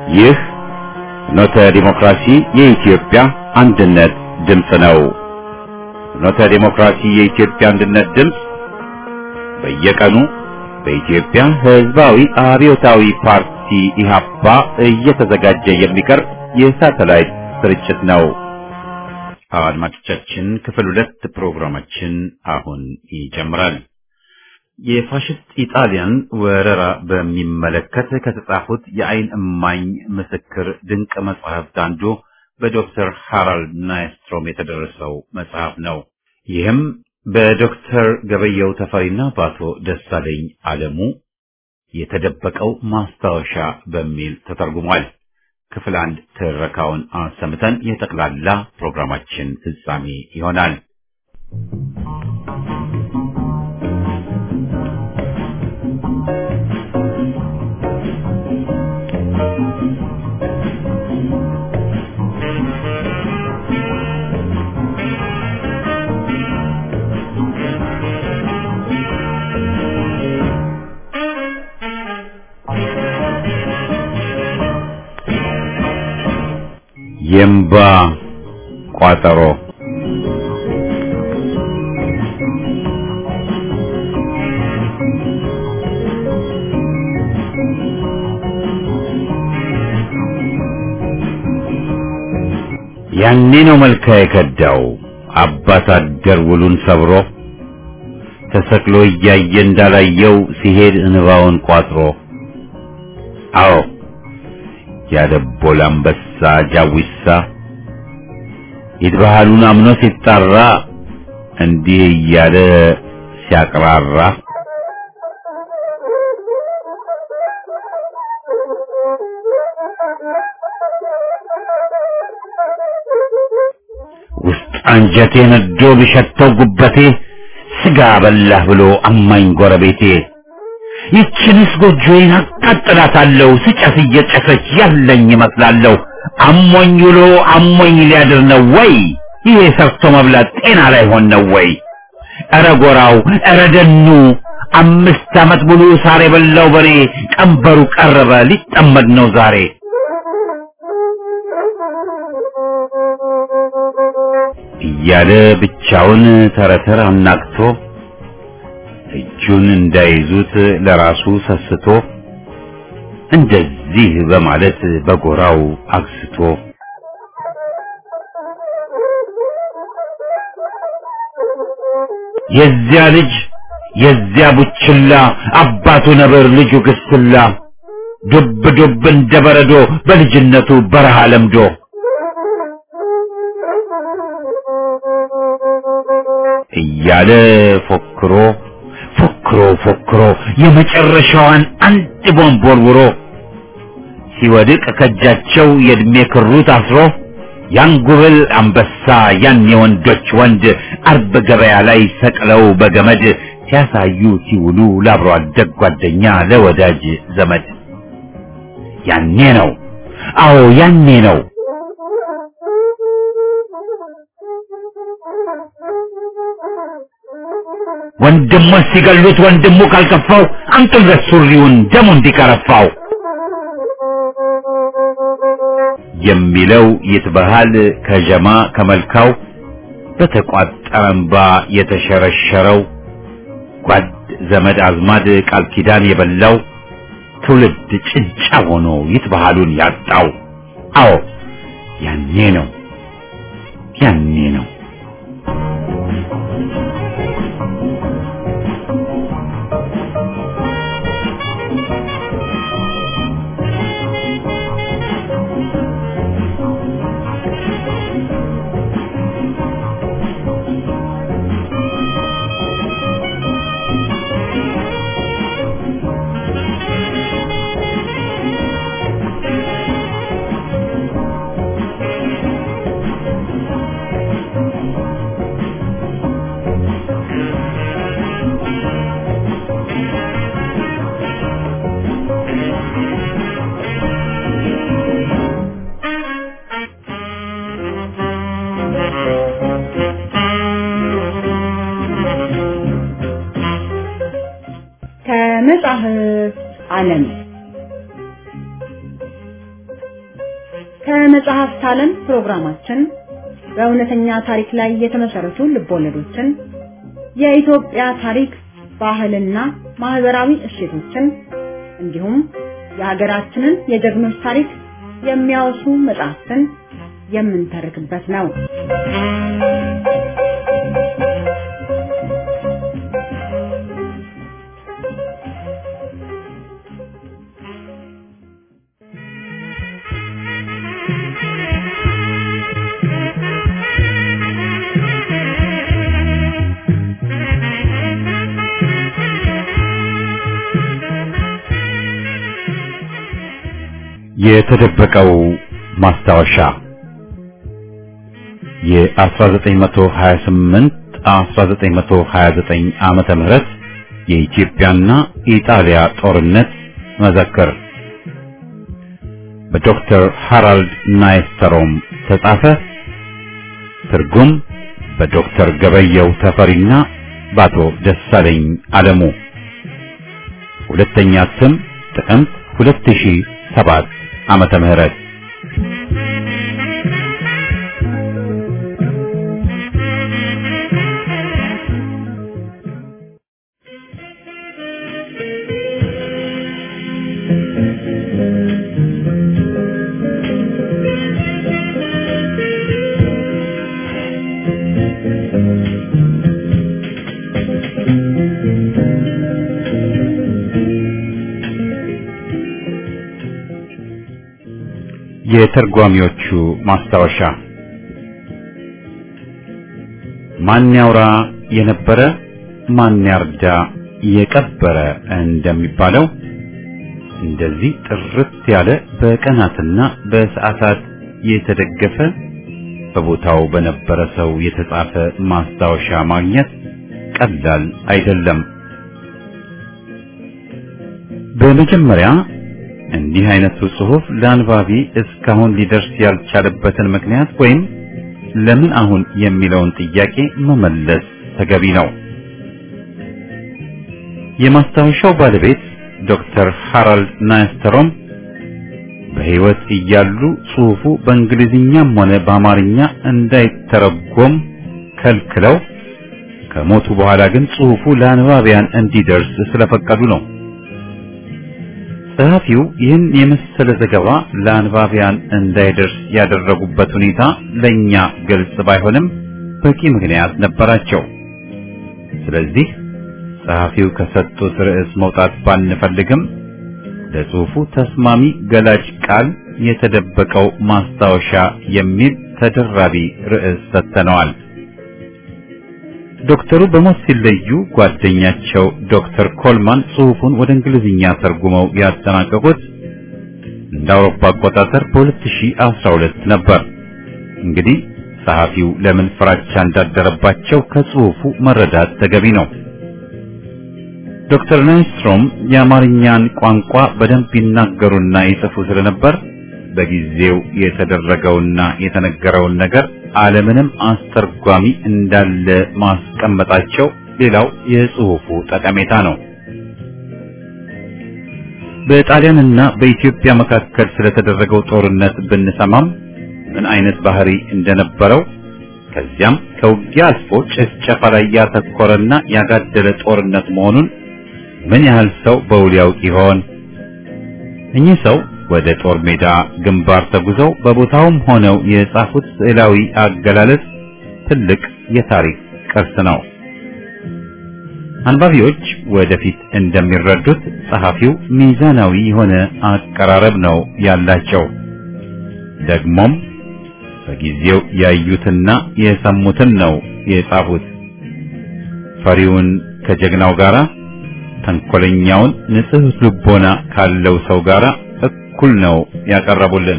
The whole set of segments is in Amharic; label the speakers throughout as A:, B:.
A: ይህ ኖተ ዲሞክራሲ የኢትዮጵያ አንድነት ድምፅ ነው። ኖተ ዲሞክራሲ የኢትዮጵያ አንድነት ድምፅ በየቀኑ በኢትዮጵያ ሕዝባዊ አብዮታዊ ፓርቲ ኢህአፓ እየተዘጋጀ የሚቀርብ የሳተላይት ስርጭት ነው። አድማጮቻችን ክፍል ሁለት ፕሮግራማችን አሁን ይጀምራል። የፋሽስት ኢጣሊያን ወረራ በሚመለከት ከተጻፉት የአይን እማኝ ምስክር ድንቅ መጽሐፍት አንዱ በዶክተር ሃራልድ ናይስትሮም የተደረሰው መጽሐፍ ነው። ይህም በዶክተር ገበየው ተፈሪና በአቶ ደሳለኝ አለሙ የተደበቀው ማስታወሻ በሚል ተተርጉሟል። ክፍል አንድ ትረካውን አሰምተን የጠቅላላ ፕሮግራማችን ፍጻሜ ይሆናል። የእምባ ቋጠሮ ያኔ ነው መልካ የከዳው አባት አደር ውሉን ሰብሮ ተሰቅሎ እያየ እንዳላየው ሲሄድ እንባውን ቋጥሮ አዎ ያደቦል አንበሳ ጃዊሳ ይድባሃሉን አምኖ ሲጣራ እንዲህ እያለ ሲያቅራራ ውስጥ አንጀቴ ነዶ ቢሸተው ጉበቴ ስጋ በላህ ብሎ አማኝ ጎረቤቴ ይችንስ ጎጆዬን አቃጥላታለሁ ስጨስ እየጨሰች ያለኝ ይመስላለሁ። አሞኝ ውሎ አሞኝ ሊያድር ነው ወይ? ይሄ ሰርቶ መብላት ጤና ላይ ሆን ነው ወይ? ኧረ ጎራው ኧረ ደኑ አምስት ዓመት ሙሉ ሳር የበላው በሬ ቀንበሩ ቀረበ ሊጠመድ ነው ዛሬ። እያለ ብቻውን ተረተር አናግቶ እጁን እንዳይዙት ለራሱ ሰስቶ እንደዚህ በማለት በጎራው አግስቶ የዚያ ልጅ የዚያ ቡችላ አባቱ ነብር ልጁ ግስላ ዱብ ዱብ እንደ በረዶ በልጅነቱ በረሃ ለምዶ እያለ ፎክሮ ፎክሮ ፎክሮ የመጨረሻዋን አንድ ቦምብ ወርውሮ ሲወድቅ ከእጃቸው የእድሜ ክሩ ታስሮ ያን ጉብል አንበሳ ያን የወንዶች ወንድ አርብ ገበያ ላይ ሰቅለው በገመድ ሲያሳዩ ሲውሉ ለአብሮ አደግ ጓደኛ ለወዳጅ ዘመድ ያኔ ነው አዎ ያኔ ነው ወንድሙን ሲገሉት ወንድሙ ካልከፋው አንጡለት ሱሪውን ደሙ እንዲከረፋው የሚለው ይትበሃል ከጀማ ከመልካው በተቋጠረ እንባ የተሸረሸረው ጓድ ዘመድ አዝማድ ቃል ኪዳን የበላው ትውልድ ጭንጫ ሆኖ ይትበሃሉን ያጣው አዎ ያኔ ነው ያኔ ነው
B: ከመጽሐፍት ዓለም ፕሮግራማችን በእውነተኛ ታሪክ ላይ የተመሰረቱ ልቦለዶችን፣ የኢትዮጵያ ታሪክ፣ ባህልና ማህበራዊ እሴቶችን እንዲሁም የሀገራችንን የጀግኖች ታሪክ የሚያወሱ መጽሐፍትን የምንተርክበት ነው።
A: የተደበቀው ማስታወሻ የ1928 1929 ዓመተ ምህረት የኢትዮጵያና ኢጣሊያ ጦርነት መዘክር በዶክተር ሃራልድ ናይስተሮም ተጻፈ። ትርጉም በዶክተር ገበየው ተፈሪና በአቶ ደሳለኝ አለሙ። ሁለተኛ ስም ጥቅምት 2007 ዓመተ ምህረት የተርጓሚዎቹ ማስታወሻ ማን ያውራ የነበረ ማን ያርዳ የቀበረ እንደሚባለው እንደዚህ ጥርት ያለ በቀናትና በሰዓታት የተደገፈ በቦታው በነበረ ሰው የተጻፈ ማስታወሻ ማግኘት ቀላል አይደለም። በመጀመሪያ እንዲህ አይነቱ ጽሑፍ ለአንባቢ እስካሁን ሊደርስ ያልቻለበትን ምክንያት ወይም ለምን አሁን የሚለውን ጥያቄ መመለስ ተገቢ ነው። የማስታወሻው ባለቤት ዶክተር ሃራልድ ናይስተሮም በሕይወት እያሉ ጽሑፉ በእንግሊዝኛም ሆነ በአማርኛ እንዳይተረጎም ከልክለው ከሞቱ በኋላ ግን ጽሑፉ ለአንባቢያን እንዲደርስ ስለፈቀዱ ነው። ጸሐፊው ይህን የመሰለ ዘገባ ለአንባቢያን እንዳይደርስ ያደረጉበት ሁኔታ ለኛ ግልጽ ባይሆንም በቂ ምክንያት ነበራቸው። ስለዚህ ጸሐፊው ከሰጡት ርዕስ መውጣት ባንፈልግም ለጽሑፉ ተስማሚ ገላጭ ቃል የተደበቀው ማስታወሻ የሚል ተደራቢ ርዕስ ሰጥተነዋል። ዶክተሩ በሞት ሲለዩ ጓደኛቸው ዶክተር ኮልማን ጽሑፉን ወደ እንግሊዝኛ ተርጉመው ያጠናቀቁት እንደ አውሮፓ አቆጣጠር በ2012 ነበር። እንግዲህ ጸሐፊው ለምን ፍራቻ እንዳደረባቸው ከጽሑፉ መረዳት ተገቢ ነው። ዶክተር ናይስትሮም የአማርኛን ቋንቋ በደንብ ይናገሩና ይጽፉ ስለነበር በጊዜው የተደረገውና የተነገረውን ነገር ዓለምንም አስተርጓሚ እንዳለ ማስቀመጣቸው ሌላው የጽሑፉ ጠቀሜታ ነው። በጣሊያንና በኢትዮጵያ መካከል ስለተደረገው ጦርነት ብንሰማም ምን አይነት ባህሪ እንደነበረው ከዚያም ከውጊያ አልፎ ጭፍጨፋ ላይ ያተኮረና ያጋደለ ጦርነት መሆኑን ምን ያህል ሰው በውል ያውቅ ይሆን? እኚህ ሰው ወደ ጦር ሜዳ ግንባር ተጉዘው በቦታውም ሆነው የጻፉት ስዕላዊ አገላለጽ ትልቅ የታሪክ ቅርስ ነው። አንባቢዎች ወደፊት እንደሚረዱት ጸሐፊው ሚዛናዊ የሆነ አቀራረብ ነው ያላቸው። ደግሞም በጊዜው ያዩትና የሰሙትን ነው የጻፉት። ፈሪውን ከጀግናው ጋራ፣ ተንኮለኛውን ንጹሕ ልቦና ካለው ሰው ጋራ እኩል ነው ያቀረቡልን።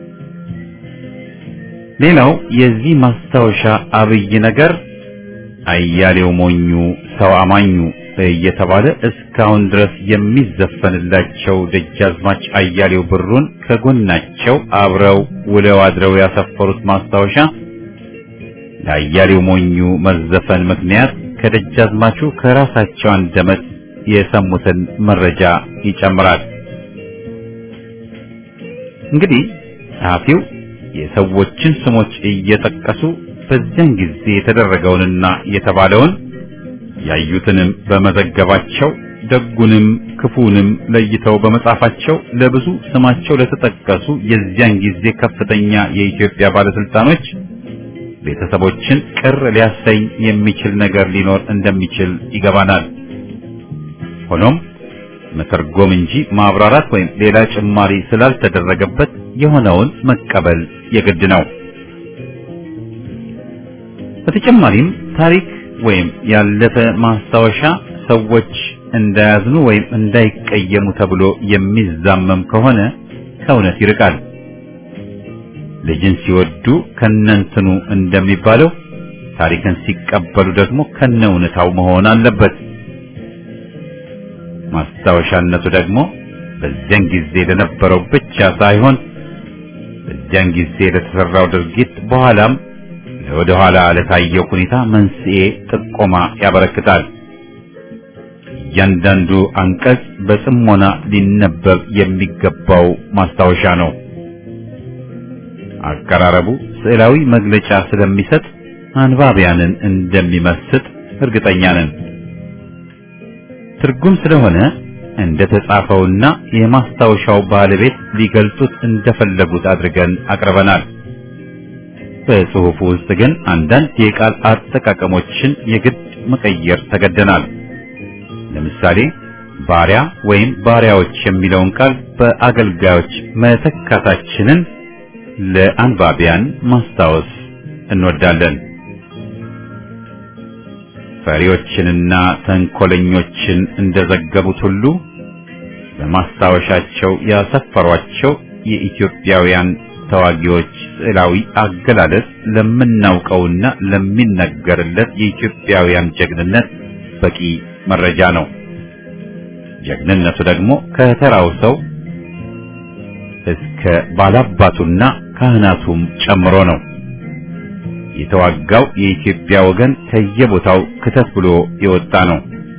A: ሌላው የዚህ ማስታወሻ አብይ ነገር አያሌው ሞኙ ሰው አማኙ እየተባለ እስካሁን ድረስ የሚዘፈንላቸው ደጃዝማች አያሌው ብሩን ከጎናቸው አብረው ውለው አድረው ያሰፈሩት ማስታወሻ ለአያሌው ሞኙ መዘፈን ምክንያት ከደጃዝማቹ ከራሳቸው አንደበት የሰሙትን መረጃ ይጨምራል። እንግዲህ ጸሐፊው የሰዎችን ስሞች እየጠቀሱ በዚያን ጊዜ የተደረገውንና የተባለውን ያዩትንም በመዘገባቸው ደጉንም ክፉንም ለይተው በመጻፋቸው ለብዙ ስማቸው ለተጠቀሱ የዚያን ጊዜ ከፍተኛ የኢትዮጵያ ባለስልጣኖች ቤተሰቦችን ቅር ሊያሰኝ የሚችል ነገር ሊኖር እንደሚችል ይገባናል። ሆኖም መተርጎም እንጂ ማብራራት ወይም ሌላ ጭማሪ ስላልተደረገበት የሆነውን መቀበል የግድ ነው። በተጨማሪም ታሪክ ወይም ያለፈ ማስታወሻ ሰዎች እንዳያዝኑ ወይም እንዳይቀየሙ ተብሎ የሚዛመም ከሆነ ከእውነት ይርቃል። ልጅን ሲወዱ ከነንትኑ እንደሚባለው ታሪክን ሲቀበሉ ደግሞ ከነ እውነታው መሆን አለበት። ማስታወሻነቱ ደግሞ በዚያን ጊዜ ለነበረው ብቻ ሳይሆን በዚያን ጊዜ ለተሰራው ድርጊት በኋላም ወደ ኋላ ለታየው ሁኔታ መንስኤ ጥቆማ ያበረክታል። እያንዳንዱ አንቀጽ በጽሞና ሊነበብ የሚገባው ማስታወሻ ነው። አቀራረቡ ስዕላዊ መግለጫ ስለሚሰጥ አንባቢያንን እንደሚመስጥ እርግጠኛ ነን። ትርጉም ስለሆነ እንደ ተጻፈውና የማስታወሻው ባለቤት ሊገልጹት እንደፈለጉት አድርገን አቅርበናል። በጽሑፉ ውስጥ ግን አንዳንድ የቃል አጠቃቀሞችን የግድ መቀየር ተገደናል። ለምሳሌ ባሪያ ወይም ባሪያዎች የሚለውን ቃል በአገልጋዮች መተካታችንን ለአንባቢያን ማስታወስ እንወዳለን። ፈሪዎችንና ተንኮለኞችን እንደዘገቡት ሁሉ በማስታወሻቸው ያሰፈሯቸው የኢትዮጵያውያን ተዋጊዎች ስዕላዊ አገላለጽ ለምናውቀውና ለሚነገርለት የኢትዮጵያውያን ጀግንነት በቂ መረጃ ነው። ጀግንነቱ ደግሞ ከተራው ሰው እስከ ባላባቱና ካህናቱም ጨምሮ ነው። የተዋጋው የኢትዮጵያ ወገን ከየቦታው ክተት ብሎ የወጣ ነው።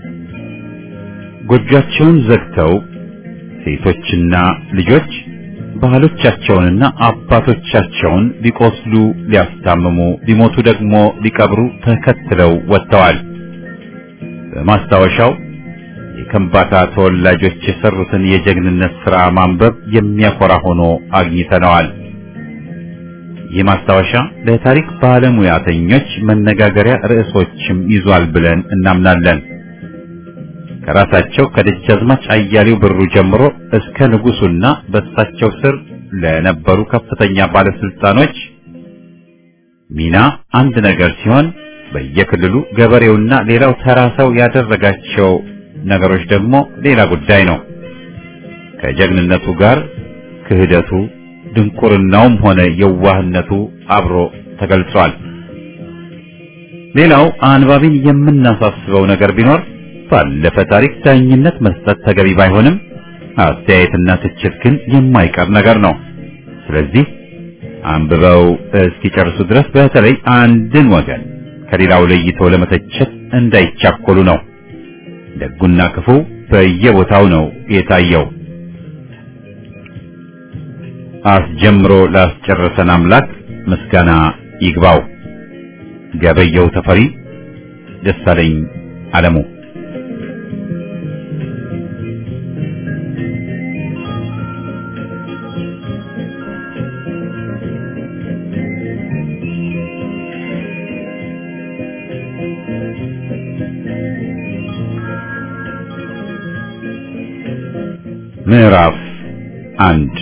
A: ጎጆቻቸውን ዘግተው ሴቶችና ልጆች ባህሎቻቸውንና አባቶቻቸውን ሊቆስሉ፣ ሊያስታምሙ፣ ሊሞቱ ደግሞ ሊቀብሩ ተከትለው ወጥተዋል። በማስታወሻው የከምባታ ተወላጆች የሰሩትን የጀግንነት ሥራ ማንበብ የሚያኮራ ሆኖ አግኝተነዋል። ይህ ማስታወሻ ለታሪክ ባለሙያተኞች መነጋገሪያ ርዕሶችም ይዟል ብለን እናምናለን። ከራሳቸው ከደጃዝማች አያሌው ብሩ ጀምሮ እስከ ንጉሱና በእሳቸው ስር ለነበሩ ከፍተኛ ባለስልጣኖች ሚና አንድ ነገር ሲሆን በየክልሉ ገበሬውና ሌላው ተራ ሰው ያደረጋቸው ነገሮች ደግሞ ሌላ ጉዳይ ነው። ከጀግንነቱ ጋር ክህደቱ፣ ድንቁርናውም ሆነ የዋህነቱ አብሮ ተገልጿል። ሌላው አንባቢን የምናሳስበው ነገር ቢኖር ባለፈ ታሪክ ዳኝነት መስጠት ተገቢ ባይሆንም አስተያየትና ትችት ግን የማይቀር ነገር ነው። ስለዚህ አንብበው እስኪጨርሱ ድረስ በተለይ አንድን ወገን ከሌላው ለይተው ለመተቸት እንዳይቻኮሉ ነው። ደጉና ክፉ በየቦታው ነው የታየው። አስጀምሮ ላስጨረሰን አምላክ ምስጋና ይግባው። ገበየው ተፈሪ፣ ደሳለኝ አለሙ ምዕራፍ አንድ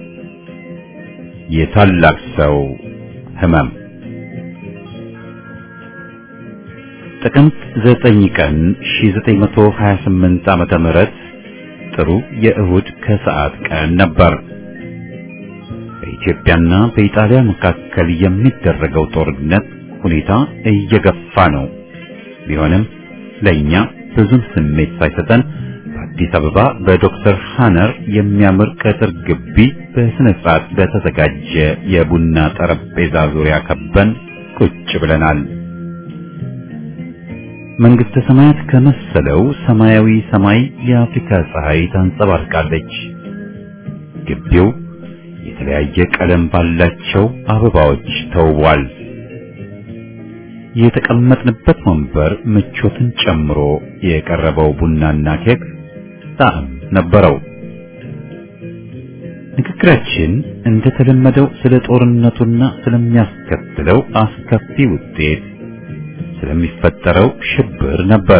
A: የታላቅ ሰው ህመም ጥቅምት 9 ቀን 1928 ዓመተ ምህረት ጥሩ የእሁድ ከሰዓት ቀን ነበር። በኢትዮጵያና በኢጣሊያ መካከል የሚደረገው ጦርነት ሁኔታ እየገፋ ነው። ቢሆንም ለኛ ብዙም ስሜት ሳይሰጠን በአዲስ አበባ በዶክተር ሃነር የሚያምር ቅጥር ግቢ በስነ ስርዓት በተዘጋጀ የቡና ጠረጴዛ ዙሪያ ከበን ቁጭ ብለናል። መንግስተ ሰማያት ከመሰለው ሰማያዊ ሰማይ የአፍሪካ ፀሐይ ታንጸባርቃለች። ግቢው የተለያየ ቀለም ባላቸው አበባዎች ተውቧል። የተቀመጥንበት ወንበር ምቾትን ጨምሮ የቀረበው ቡናና ኬክ ጣዕም ነበረው። ንግግራችን እንደተለመደው ስለ ጦርነቱና ስለሚያስከትለው አስከፊ ውጤት፣ ስለሚፈጠረው ሽብር ነበር።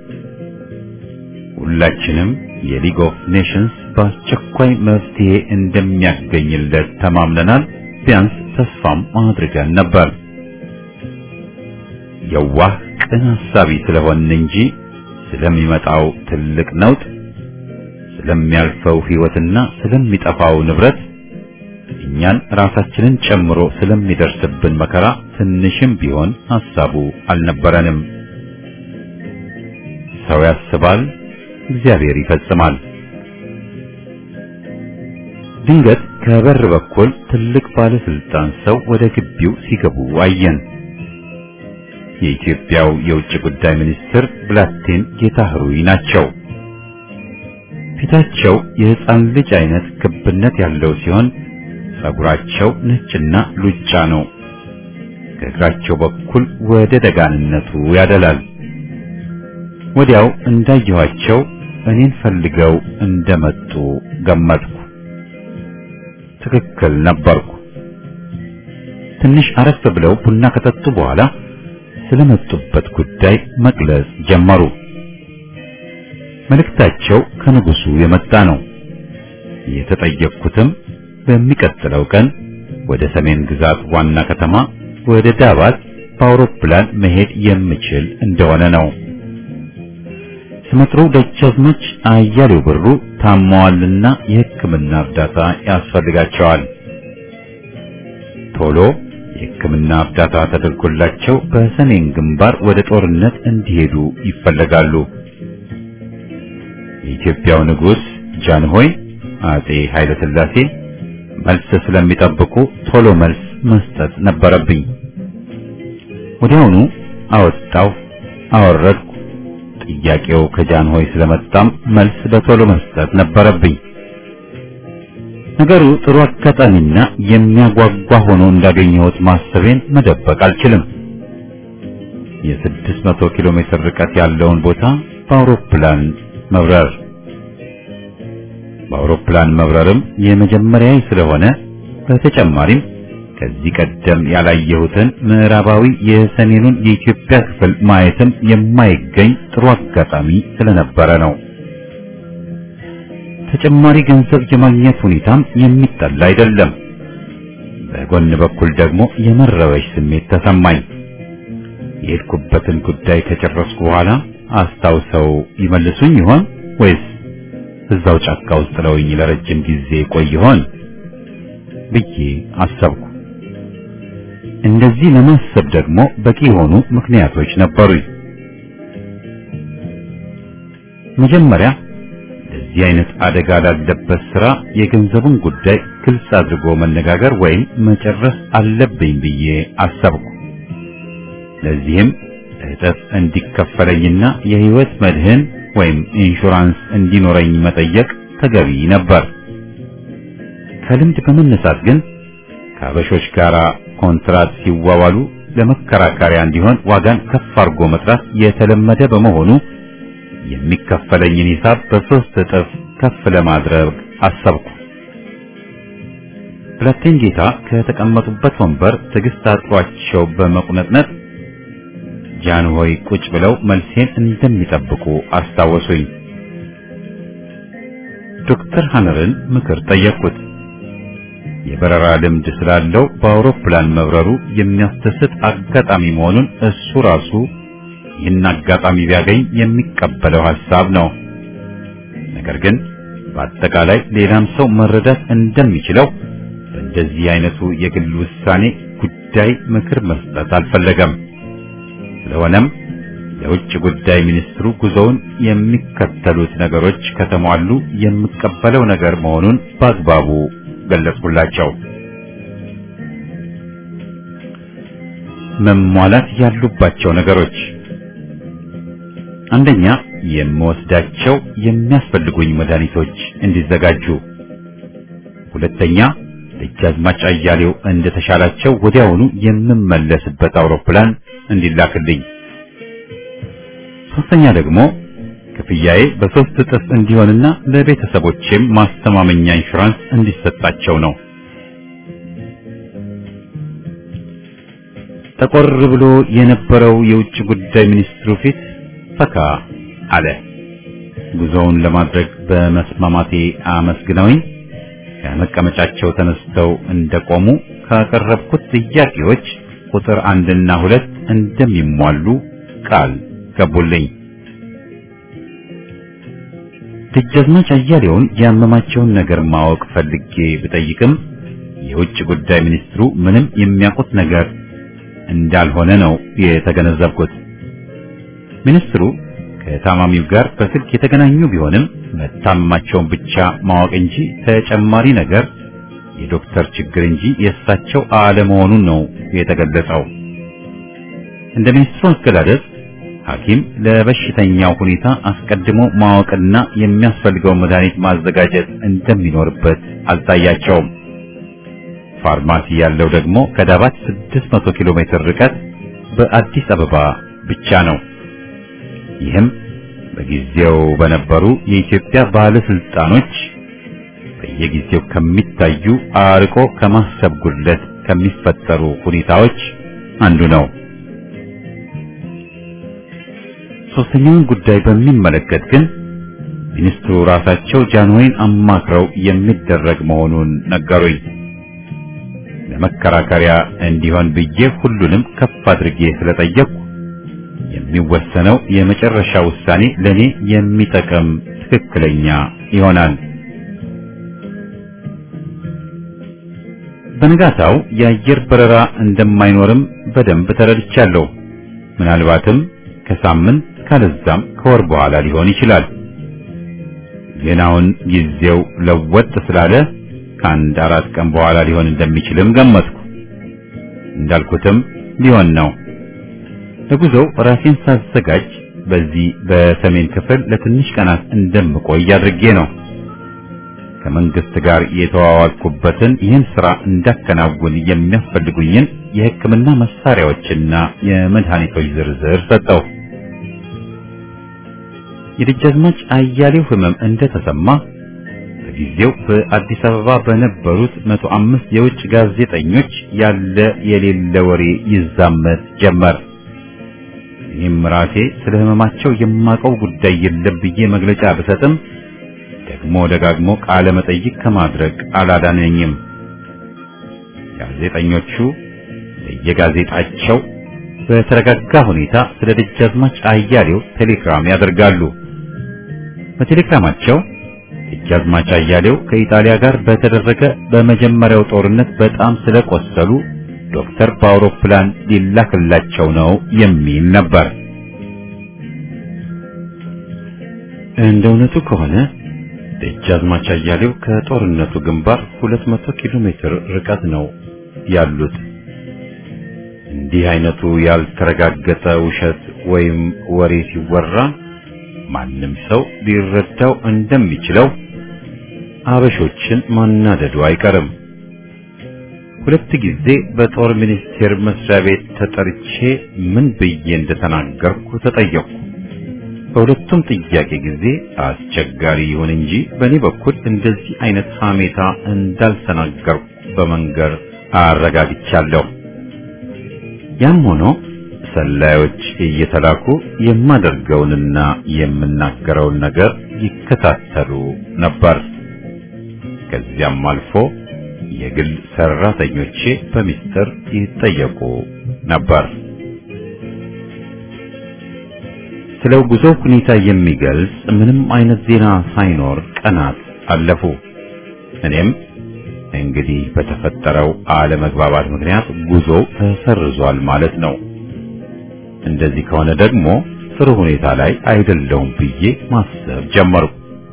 A: ሁላችንም የሊግ ኦፍ ኔሽንስ በአስቸኳይ መፍትሄ እንደሚያገኝለት ተማምነናል። ቢያንስ ተስፋም አድርገን ነበር። የዋህ ቅን ሐሳቢ ስለሆን እንጂ ስለሚመጣው ትልቅ ነውጥ፣ ስለሚያልፈው ሕይወትና ስለሚጠፋው ንብረት እኛን ራሳችንን ጨምሮ ስለሚደርስብን መከራ ትንሽም ቢሆን ሐሳቡ አልነበረንም። ሰው ያስባል፣ እግዚአብሔር ይፈጽማል። ድንገት ከበር በኩል ትልቅ ባለስልጣን ሰው ወደ ግቢው ሲገቡ አየን። የኢትዮጵያው የውጭ ጉዳይ ሚኒስትር ብላቴን ጌታህሩይ ናቸው። ፊታቸው የሕፃን ልጅ አይነት ክብነት ያለው ሲሆን ጸጉራቸው ነጭና ሉጫ ነው። ከእግራቸው በኩል ወደ ደጋንነቱ ያደላል። ወዲያው እንዳየኋቸው እኔን ፈልገው እንደመጡ ገመትኩ። ትክክል ነበርኩ። ትንሽ አረፍ ብለው ቡና ከጠጡ በኋላ ስለመጡበት ጉዳይ መግለጽ ጀመሩ። መልእክታቸው ከንጉሱ የመጣ ነው። የተጠየቅኩትም በሚቀጥለው ቀን ወደ ሰሜን ግዛት ዋና ከተማ ወደ ዳባት በአውሮፕላን መሄድ የምችል እንደሆነ ነው። ስመጥሩ ደጃዝማች አያሌው ብሩ ታመዋልና የሕክምና እርዳታ ያስፈልጋቸዋል። ቶሎ የሕክምና እርዳታ ተደርጎላቸው በሰሜን ግንባር ወደ ጦርነት እንዲሄዱ ይፈለጋሉ። የኢትዮጵያው ንጉሥ ጃንሆይ አጼ ኃይለ ሥላሴ መልስ ስለሚጠብቁ ቶሎ መልስ መስጠት ነበረብኝ። ወዲያውኑ አወጣው አወረድኩ። ጥያቄው ከጃንሆይ ስለመጣም መልስ በቶሎ መስጠት ነበረብኝ። ነገሩ ጥሩ አጋጣሚና የሚያጓጓ ሆኖ እንዳገኘሁት ማሰቤን መደበቅ አልችልም። የስድስት መቶ ኪሎ ሜትር ርቀት ያለውን ቦታ በአውሮፕላን መብረር በአውሮፕላን መብረርም የመጀመሪያዬ ስለሆነ በተጨማሪም ከዚህ ቀደም ያላየሁትን ምዕራባዊ የሰሜኑን የኢትዮጵያ ክፍል ማየትም የማይገኝ ጥሩ አጋጣሚ ስለነበረ ነው። ተጨማሪ ገንዘብ የማግኘት ሁኔታም የሚጠላ አይደለም። በጎን በኩል ደግሞ የመረበሽ ስሜት ተሰማኝ። የሄድኩበትን ጉዳይ ከጨረስኩ በኋላ አስታውሰው ይመልሱኝ ይሆን ወይስ እዛው ጫካ ውስጥ ጥለውኝ ለረጅም ጊዜ ቆይ ይሆን ብዬ አሰብኩ። እንደዚህ ለማሰብ ደግሞ በቂ የሆኑ ምክንያቶች ነበሩኝ። መጀመሪያ ለዚህ አይነት አደጋ ላለበት ስራ የገንዘቡን ጉዳይ ግልጽ አድርጎ መነጋገር ወይም መጨረስ አለብኝ ብዬ አሰብኩ። ለዚህም እጥፍ እንዲከፈለኝና የህይወት መድህን ወይም ኢንሹራንስ እንዲኖረኝ መጠየቅ ተገቢ ነበር። ከልምድ በመነሳት ግን ከአበሾች ጋር ኮንትራት ሲዋዋሉ ለመከራከሪያ እንዲሆን ዋጋን ከፍ አድርጎ መጥራት የተለመደ በመሆኑ የሚከፈለኝን ሂሳብ በሶስት እጥፍ ከፍ ለማድረግ አሰብኩ። ብላቴን ጌታ ከተቀመጡበት ወንበር ትዕግስት አጥሯቸው በመቁነጥነጥ ጃንሆይ ቁጭ ብለው መልሴን እንደሚጠብቁ አስታወሱኝ። ዶክተር ሀነርን ምክር ጠየቅኩት። የበረራ ልምድ ስላለው በአውሮፕላን መብረሩ የሚያስደስት አጋጣሚ መሆኑን እሱ ራሱ ይህን አጋጣሚ ቢያገኝ የሚቀበለው ሐሳብ ነው። ነገር ግን በአጠቃላይ ሌላም ሰው መረዳት እንደሚችለው በእንደዚህ አይነቱ የግል ውሳኔ ጉዳይ ምክር መስጠት አልፈለገም። ስለሆነም የውጭ ጉዳይ ሚኒስትሩ ጉዞውን የሚከተሉት ነገሮች ከተሟሉ የሚቀበለው ነገር መሆኑን በአግባቡ ገለጽኩላቸው። መሟላት ያሉባቸው ነገሮች አንደኛ፣ የምወስዳቸው የሚያስፈልጉኝ መድኃኒቶች እንዲዘጋጁ፣ ሁለተኛ፣ ደጃዝማች አያሌው እንደተሻላቸው ወዲያውኑ የምመለስበት አውሮፕላን እንዲላክልኝ፣ ሶስተኛ ደግሞ ክፍያዬ በሶስት እጥፍ እንዲሆንና ለቤተሰቦቼም ማስተማመኛ ኢንሹራንስ እንዲሰጣቸው ነው። ጠቆር ብሎ የነበረው የውጭ ጉዳይ ሚኒስትሩ ፊት ፈካ አለ። ጉዞውን ለማድረግ በመስማማቴ አመስግነውኝ ከመቀመጫቸው ተነስተው እንደቆሙ ካቀረብኩት ጥያቄዎች ቁጥር አንድና ሁለት እንደሚሟሉ ቃል ገቡልኝ። ደጃዝማች አያሌውን ያመማቸውን ነገር ማወቅ ፈልጌ ብጠይቅም የውጭ ጉዳይ ሚኒስትሩ ምንም የሚያውቁት ነገር እንዳልሆነ ነው የተገነዘብኩት። ሚኒስትሩ ከታማሚው ጋር በስልክ የተገናኙ ቢሆንም መታመማቸውን ብቻ ማወቅ እንጂ ተጨማሪ ነገር የዶክተር ችግር እንጂ የእሳቸው አለመሆኑን ነው የተገለጸው። እንደ ሚኒስትሩ አገላለጽ ሐኪም ለበሽተኛው ሁኔታ አስቀድሞ ማወቅና የሚያስፈልገውን መድኃኒት ማዘጋጀት እንደሚኖርበት አልታያቸውም። ፋርማሲ ያለው ደግሞ ከዳባት 600 ኪሎ ሜትር ርቀት በአዲስ አበባ ብቻ ነው። ይህም በጊዜው በነበሩ የኢትዮጵያ ባለስልጣኖች በየጊዜው ከሚታዩ አርቆ ከማሰብ ጉድለት ከሚፈጠሩ ሁኔታዎች አንዱ ነው። ሶስተኛውን ጉዳይ በሚመለከት ግን ሚኒስትሩ ራሳቸው ጃንሆይን አማክረው የሚደረግ መሆኑን ነገሩኝ። ለመከራከሪያ እንዲሆን ብዬ ሁሉንም ከፍ አድርጌ ስለጠየቅኩ የሚወሰነው የመጨረሻ ውሳኔ ለኔ የሚጠቅም ትክክለኛ ይሆናል። በንጋታው የአየር በረራ እንደማይኖርም በደንብ ተረድቻለሁ። ምናልባትም ከሳምንት ካለዛም ከወር በኋላ ሊሆን ይችላል። ግን አሁን ጊዜው ለወጥ ስላለ ከአንድ አራት ቀን በኋላ ሊሆን እንደሚችልም ገመትኩ። እንዳልኩትም ሊሆን ነው። ለጉዞው ራሴን ሳዘጋጅ በዚህ በሰሜን ክፍል ለትንሽ ቀናት እንደምቆይ አድርጌ ነው። ከመንግስት ጋር የተዋዋልኩበትን ይህን ስራ እንዳከናውን የሚያስፈልጉኝን የሕክምና መሳሪያዎችና የመድኃኒቶች ዝርዝር ሰጠው። የደጃዝማች አያሌው ህመም እንደተሰማ በጊዜው በአዲስ አበባ በነበሩት መቶ አምስት የውጭ ጋዜጠኞች ያለ የሌለ ወሬ ይዛመት ጀመር። እኔም ራሴ ስለ ህመማቸው የማውቀው ጉዳይ የለም ብዬ መግለጫ ብሰጥም ደግሞ ደጋግሞ ቃለ መጠይቅ ከማድረግ አላዳነኝም። ጋዜጠኞቹ በየጋዜጣቸው በተረጋጋ ሁኔታ ስለ ደጃዝማች አያሌው ቴሌግራም ያደርጋሉ። በቴሌግራማቸው ደጃዝማች አያሌው ከኢጣሊያ ጋር በተደረገ በመጀመሪያው ጦርነት በጣም ስለቆሰሉ ዶክተር በአውሮፕላን ሊላክላቸው ነው የሚል ነበር። እንደ እውነቱ ከሆነ ደጃዝማች አያሌው ከጦርነቱ ግንባር 200 ኪሎ ሜትር ርቀት ነው ያሉት። እንዲህ አይነቱ ያልተረጋገጠ ውሸት ወይም ወሬ ሲወራ ማንም ሰው ሊረዳው እንደሚችለው አበሾችን ማናደዱ አይቀርም። ሁለት ጊዜ በጦር ሚኒስቴር መስሪያ ቤት ተጠርቼ ምን ብዬ እንደተናገርኩ ተጠየቅኩ። በሁለቱም ጥያቄ ጊዜ አስቸጋሪ ይሁን እንጂ በእኔ በኩል እንደዚህ አይነት ሐሜታ እንዳልተናገርኩ በመንገር አረጋግቻለሁ። ያም ሆኖ ሰላዮች እየተላኩ የማደርገውንና የምናገረውን ነገር ይከታተሉ ነበር። ከዚያም አልፎ የግል ሰራተኞቼ በሚስጥር ይጠየቁ ነበር። ስለ ጉዞ ሁኔታ የሚገልጽ ምንም አይነት ዜና ሳይኖር ቀናት አለፉ። እኔም እንግዲህ በተፈጠረው አለመግባባት ምክንያት ጉዞ ተሰርዟል ማለት ነው። እንደዚህ ከሆነ ደግሞ ጥሩ ሁኔታ ላይ አይደለሁም ብዬ ማሰብ ጀመርኩ።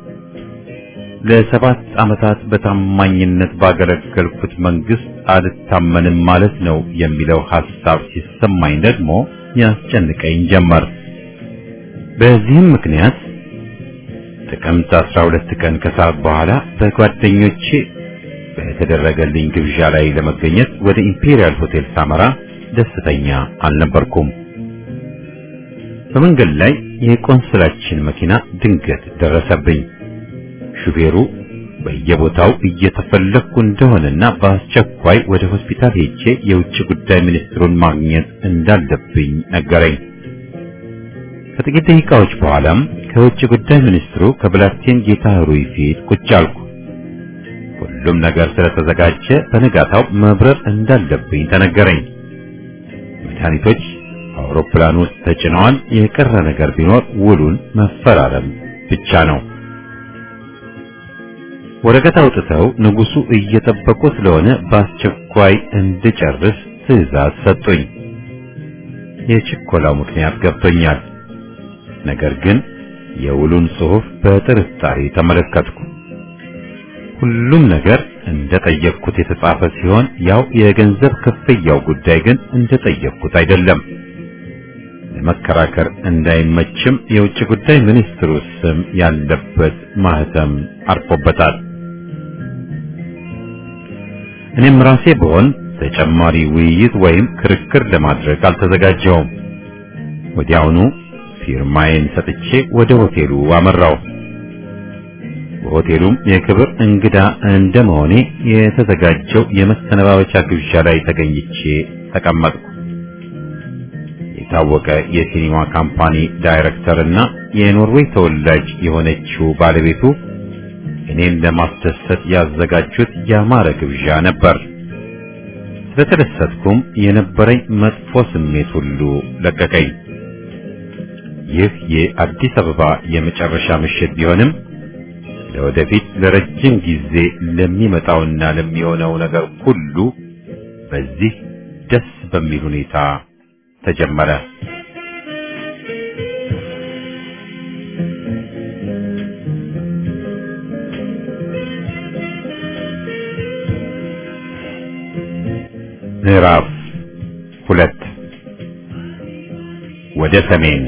A: ለሰባት ዓመታት በታማኝነት ባገለገልኩት መንግስት አልታመንም ማለት ነው የሚለው ሐሳብ ሲሰማኝ ደግሞ ያስጨንቀኝ ጀመር። በዚህም ምክንያት ጥቅምት 12 ቀን ከሰዓት በኋላ በጓደኞቼ በተደረገልኝ ግብዣ ላይ ለመገኘት ወደ ኢምፔሪያል ሆቴል ሳመራ ደስተኛ አልነበርኩም። በመንገድ ላይ የቆንስላችን መኪና ድንገት ደረሰብኝ። ሹፌሩ በየቦታው እየተፈለግኩ እንደሆነና በአስቸኳይ ወደ ሆስፒታል ሄጄ የውጭ ጉዳይ ሚኒስትሩን ማግኘት እንዳለብኝ ነገረኝ። ከጥቂት ደቂቃዎች በኋላም ከውጭ ጉዳይ ሚኒስትሩ ከብላቴን ጌታ ሩይ ፊት ቁጭ አልኩ። ሁሉም ነገር ስለተዘጋጀ በነጋታው መብረር እንዳለብኝ ተነገረኝ። መድኃኒቶች አውሮፕላን ውስጥ ተጭነዋል። የቀረ ነገር ቢኖር ውሉን መፈራረም ብቻ ነው። ወረቀት አውጥተው ንጉሱ እየጠበቁ ስለሆነ በአስቸኳይ እንድጨርስ ትዕዛዝ ሰጡኝ። የችኮላው ምክንያት ገብቶኛል። ነገር ግን የውሉን ጽሑፍ በጥርጣሬ ተመለከትኩ። ሁሉም ነገር እንደጠየቅኩት የተጻፈ ሲሆን ያው የገንዘብ ክፍያው ጉዳይ ግን እንደጠየቅኩት አይደለም። ለመከራከር እንዳይመችም የውጭ ጉዳይ ሚኒስትሩ ስም ያለበት ማህተም አርፎበታል። እኔም ራሴ ብሆን ተጨማሪ ውይይት ወይም ክርክር ለማድረግ አልተዘጋጀውም። ወዲያውኑ ፊርማዬን ሰጥቼ ወደ ሆቴሉ አመራው። በሆቴሉም የክብር እንግዳ እንደመሆኔ የተዘጋጀው የመሰነባበቻ ግብዣ ላይ ተገኝቼ ተቀመጥኩ። የታወቀ የሲኒማ ካምፓኒ ዳይሬክተር እና የኖርዌይ ተወላጅ የሆነችው ባለቤቱ እኔን ለማስደሰት ያዘጋጁት ያማረ ግብዣ ነበር። ስለተደሰትኩም የነበረኝ መጥፎ ስሜት ሁሉ ለቀቀኝ። ይህ የአዲስ አበባ የመጨረሻ ምሽት ቢሆንም ለወደፊት ለረጅም ጊዜ ለሚመጣውና ለሚሆነው ነገር ሁሉ በዚህ ደስ በሚል ሁኔታ ተጀመረ። ምዕራፍ ሁለት ወደ ሰሜን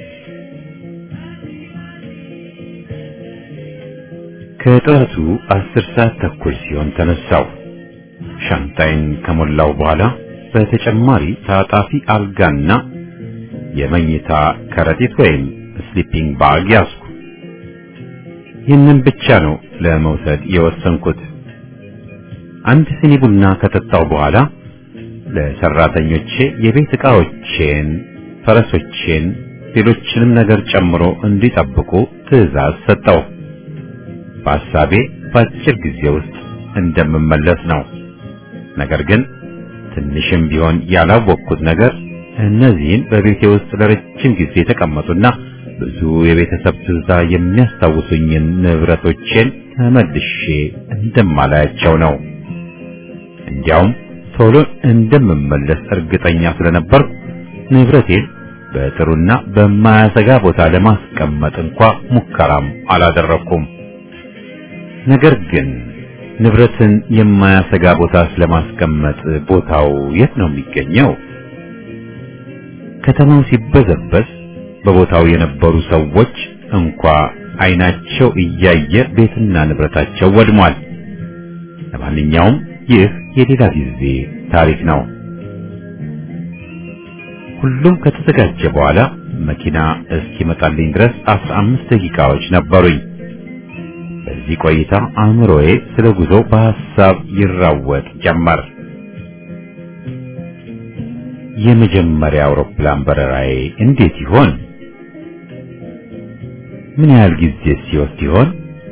A: ከጠዋቱ አስር ሰዓት ተኩል ሲሆን ተነሳው። ሻንጣይን ከሞላው በኋላ በተጨማሪ ታጣፊ አልጋና የመኝታ ከረጢት ወይም ስሊፒንግ ባግ ያዝኩ። ይህንን ብቻ ነው ለመውሰድ የወሰንኩት። አንድ ሲኒ ቡና ከጠጣው በኋላ ለሰራተኞቼ የቤት ዕቃዎቼን፣ ፈረሶቼን፣ ሌሎችንም ነገር ጨምሮ እንዲጠብቁ ትዕዛዝ ሰጠው። በሐሳቤ በአጭር ጊዜ ውስጥ እንደምመለስ ነው። ነገር ግን ትንሽም ቢሆን ያላወቅኩት ነገር እነዚህን በቤቴ ውስጥ ለረጅም ጊዜ የተቀመጡና ብዙ የቤተሰብ ትዝታ የሚያስታውሱኝን ንብረቶቼን ተመልሼ እንደማላያቸው ነው። እንዲያውም ቶሎ እንደምመለስ እርግጠኛ ስለነበርኩ ንብረቴን በጥሩና በማያሰጋ ቦታ ለማስቀመጥ እንኳ ሙከራም አላደረኩም። ነገር ግን ንብረትን የማያሰጋ ቦታ ስለማስቀመጥ ቦታው የት ነው የሚገኘው? ከተማው ሲበዘበዝ በቦታው የነበሩ ሰዎች እንኳ ዓይናቸው እያየ ቤትና ንብረታቸው ወድሟል። ለማንኛውም ይህ የሌላ ጊዜ ታሪክ ነው። ሁሉም ከተዘጋጀ በኋላ መኪና እስኪመጣልኝ ድረስ አስራ አምስት ደቂቃዎች ነበሩኝ። በዚህ ቆይታ አእምሮዬ ስለ ጉዞ በሐሳብ ይራወጥ ጀመር። የመጀመሪያ አውሮፕላን በረራዬ እንዴት ይሆን? ምን ያህል ጊዜ ሲወስድ ይሆን?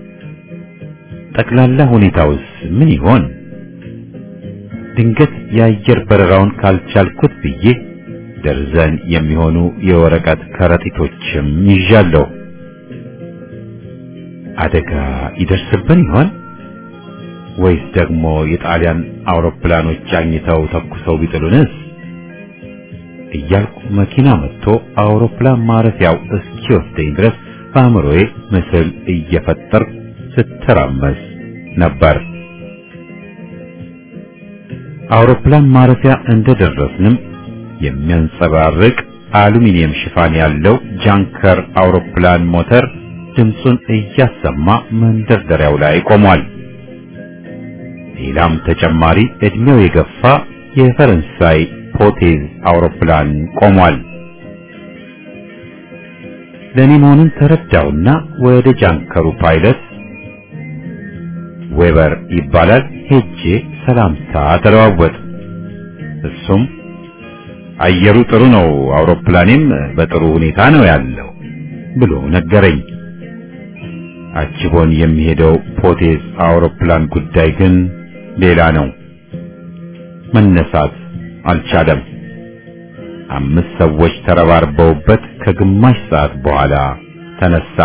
A: ጠቅላላ ሁኔታውስ ምን ይሆን? ድንገት የአየር በረራውን ካልቻልኩት ብዬ ደርዘን የሚሆኑ የወረቀት ከረጢቶችም ይዣለሁ። አደጋ ይደርስብን ይሆን ወይስ ደግሞ የጣሊያን አውሮፕላኖች አኝተው ተኩሰው ቢጥሉንስ እያልኩ መኪና መጥቶ አውሮፕላን ማረፊያው እስኪወስደኝ ድረስ በአእምሮዬ ምስል እየፈጠርኩ ስተራመስ ነበር። አውሮፕላን ማረፊያ እንደደረስንም የሚያንጸባርቅ አሉሚኒየም ሽፋን ያለው ጃንከር አውሮፕላን ሞተር ድምፁን እያሰማ መንደርደሪያው ላይ ቆሟል። ሌላም ተጨማሪ እድሜው የገፋ የፈረንሳይ ፖቴዝ አውሮፕላን ቆሟል። ለኔ መሆኑን ተረዳውና ወደ ጃንከሩ ፓይለት ዌበር ይባላል ሄጄ ሰላምታ ተለዋወጥ። እሱም አየሩ ጥሩ ነው፣ አውሮፕላኔም በጥሩ ሁኔታ ነው ያለው ብሎ ነገረኝ። አጅቦን የሚሄደው ፖቴዝ አውሮፕላን ጉዳይ ግን ሌላ ነው። መነሳት አልቻለም። አምስት ሰዎች ተረባርበውበት ከግማሽ ሰዓት በኋላ ተነሳ።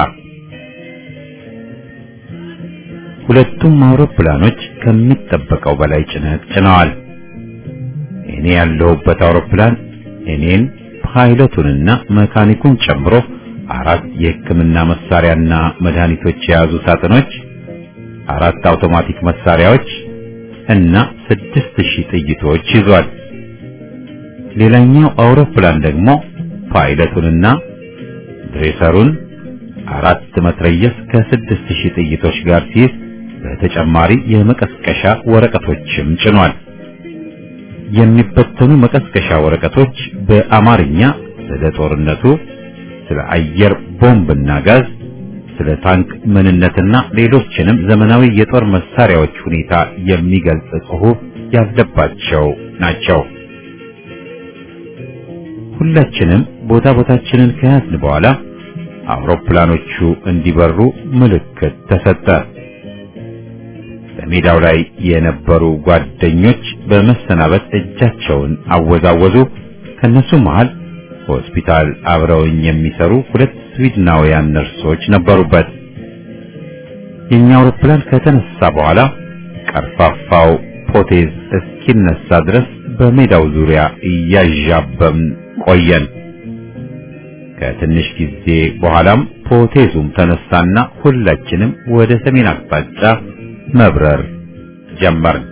A: ሁለቱም አውሮፕላኖች ከሚጠበቀው በላይ ጭነት ጭነዋል። እኔ ያለሁበት አውሮፕላን እኔን ፓይለቱንና መካኒኩን ጨምሮ አራት የሕክምና መሳሪያና መድኃኒቶች የያዙ ሳጥኖች፣ አራት አውቶማቲክ መሳሪያዎች እና ስድስት ሺህ ጥይቶች ይዟል። ሌላኛው አውሮፕላን ደግሞ ፓይለቱንና ድሬሰሩን አራት መትረየስ ከስድስት ሺህ ጥይቶች ጋር ሲይዝ በተጨማሪ የመቀስቀሻ ወረቀቶችም ጭኗል። የሚበተኑ መቀስቀሻ ወረቀቶች በአማርኛ ስለ ጦርነቱ፣ ስለ አየር ቦምብና ጋዝ፣ ስለ ታንክ ምንነትና ሌሎችንም ዘመናዊ የጦር መሳሪያዎች ሁኔታ የሚገልጽ ጽሑፍ ያለባቸው ናቸው። ሁላችንም ቦታ ቦታችንን ከያዝን በኋላ አውሮፕላኖቹ እንዲበሩ ምልክት ተሰጠ። በሜዳው ላይ የነበሩ ጓደኞች በመሰናበት እጃቸውን አወዛወዙ። ከነሱ መሃል ሆስፒታል አብረውኝ የሚሰሩ ሁለት ስዊድናውያን ነርሶች ነበሩበት። የኛ አውሮፕላን ከተነሳ በኋላ ቀርፋፋው ፖቴዝ እስኪነሳ ድረስ በሜዳው ዙሪያ እያዣበብን ቆየን። ከትንሽ ጊዜ በኋላም ፖቴዙም ተነሳና ሁላችንም ወደ ሰሜን አቅጣጫ መብረር ጀመርን።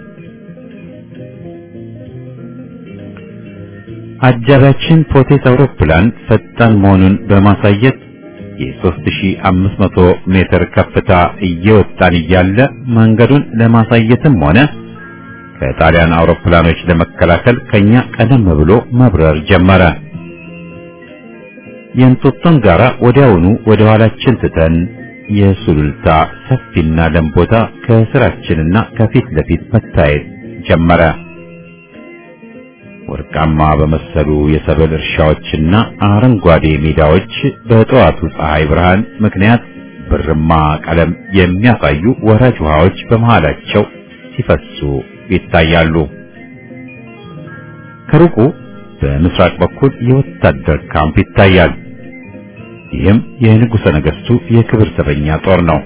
A: አጃቢያችን ፖቴዝ አውሮፕላን ፈጣን መሆኑን በማሳየት የ3500 ሜትር ከፍታ እየወጣን እያለ መንገዱን ለማሳየትም ሆነ ከጣሊያን አውሮፕላኖች ለመከላከል ከኛ ቀደም ብሎ መብረር ጀመረ። የእንጦጦን ጋራ ወዲያውኑ ወደ ኋላችን ትተን የሱሉልታ ሰፊና ለም ቦታ ከስራችንና ከፊት ለፊት መታየት ጀመረ። ወርቃማ በመሰሉ የሰብል እርሻዎችና አረንጓዴ ሜዳዎች በጠዋቱ ፀሐይ ብርሃን ምክንያት ብርማ ቀለም የሚያሳዩ ወራጅ ውሃዎች በመሃላቸው ሲፈሱ ይታያሉ። ከሩቁ በምስራቅ በኩል የወታደር ካምፕ ይታያል። ይህም የንጉሠ ነገሥቱ የክብር ዘበኛ ጦር ነው።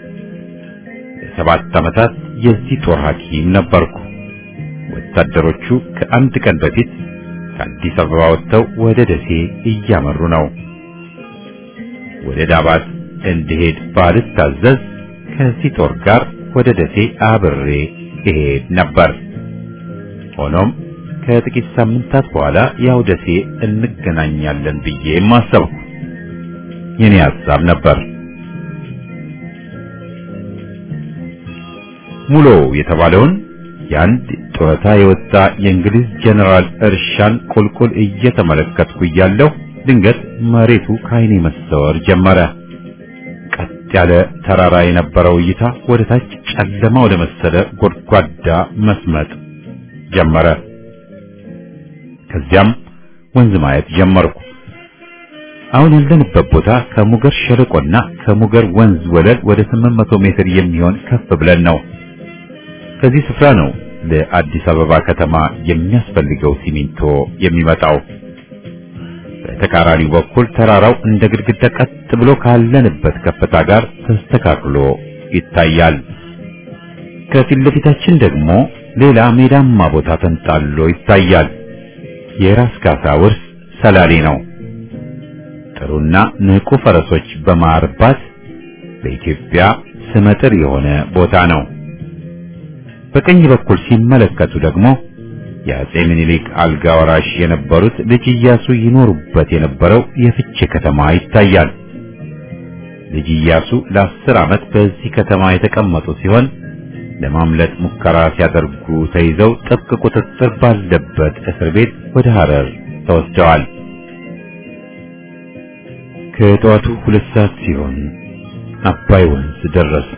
A: ለሰባት ዓመታት የዚህ ጦር ሐኪም ነበርኩ። ወታደሮቹ ከአንድ ቀን በፊት ከአዲስ አበባ ወጥተው ወደ ደሴ እያመሩ ነው። ወደ ዳባት እንድሄድ ባልታዘዝ ከዚህ ጦር ጋር ወደ ደሴ አብሬ እሄድ ነበር። ሆኖም ከጥቂት ሳምንታት በኋላ ያው ደሴ እንገናኛለን ብዬ ማሰብኩ የኔ ሐሳብ ነበር። ሙሎ የተባለውን የአንድ ጡረታ የወጣ የእንግሊዝ ጀነራል እርሻን ቁልቁል እየተመለከትኩ እያለሁ ድንገት መሬቱ ከዓይኔ መሰወር ጀመረ። ቀጥ ያለ ተራራ የነበረው እይታ ወደ ታች ጨለማ ወደ መሰለ ጎድጓዳ መስመጥ ጀመረ። ከዚያም ወንዝ ማየት ጀመርኩ። አሁን ያለንበት ቦታ ከሙገር ሸለቆና ከሙገር ወንዝ ወለል ወደ 800 ሜትር የሚሆን ከፍ ብለን ነው። ከዚህ ስፍራ ነው ለአዲስ አበባ ከተማ የሚያስፈልገው ሲሚንቶ የሚመጣው። በተቃራኒው በኩል ተራራው እንደ ግድግዳ ቀጥ ብሎ ካለንበት ከፍታ ጋር ተስተካክሎ ይታያል። ከፊት ለፊታችን ደግሞ ሌላ ሜዳማ ቦታ ተንጣሎ ይታያል። የራስ ካሳ ውርስ ሰላሌ ነው። ጥሩና ንቁ ፈረሶች በማርባት በኢትዮጵያ ስመጥር የሆነ ቦታ ነው። በቀኝ በኩል ሲመለከቱ ደግሞ የአጼ ምኒልክ አልጋ ወራሽ የነበሩት ልጅ ኢያሱ ይኖሩበት የነበረው የፍቼ ከተማ ይታያል። ልጅ ኢያሱ ለአስር ዓመት በዚህ ከተማ የተቀመጡ ሲሆን ለማምለጥ ሙከራ ሲያደርጉ ተይዘው ጥብቅ ቁጥጥር ባለበት እስር ቤት ወደ ሐረር ተወስደዋል። ከጠዋቱ ሁለት ሰዓት ሲሆን አባይ ወንዝ ደረስ።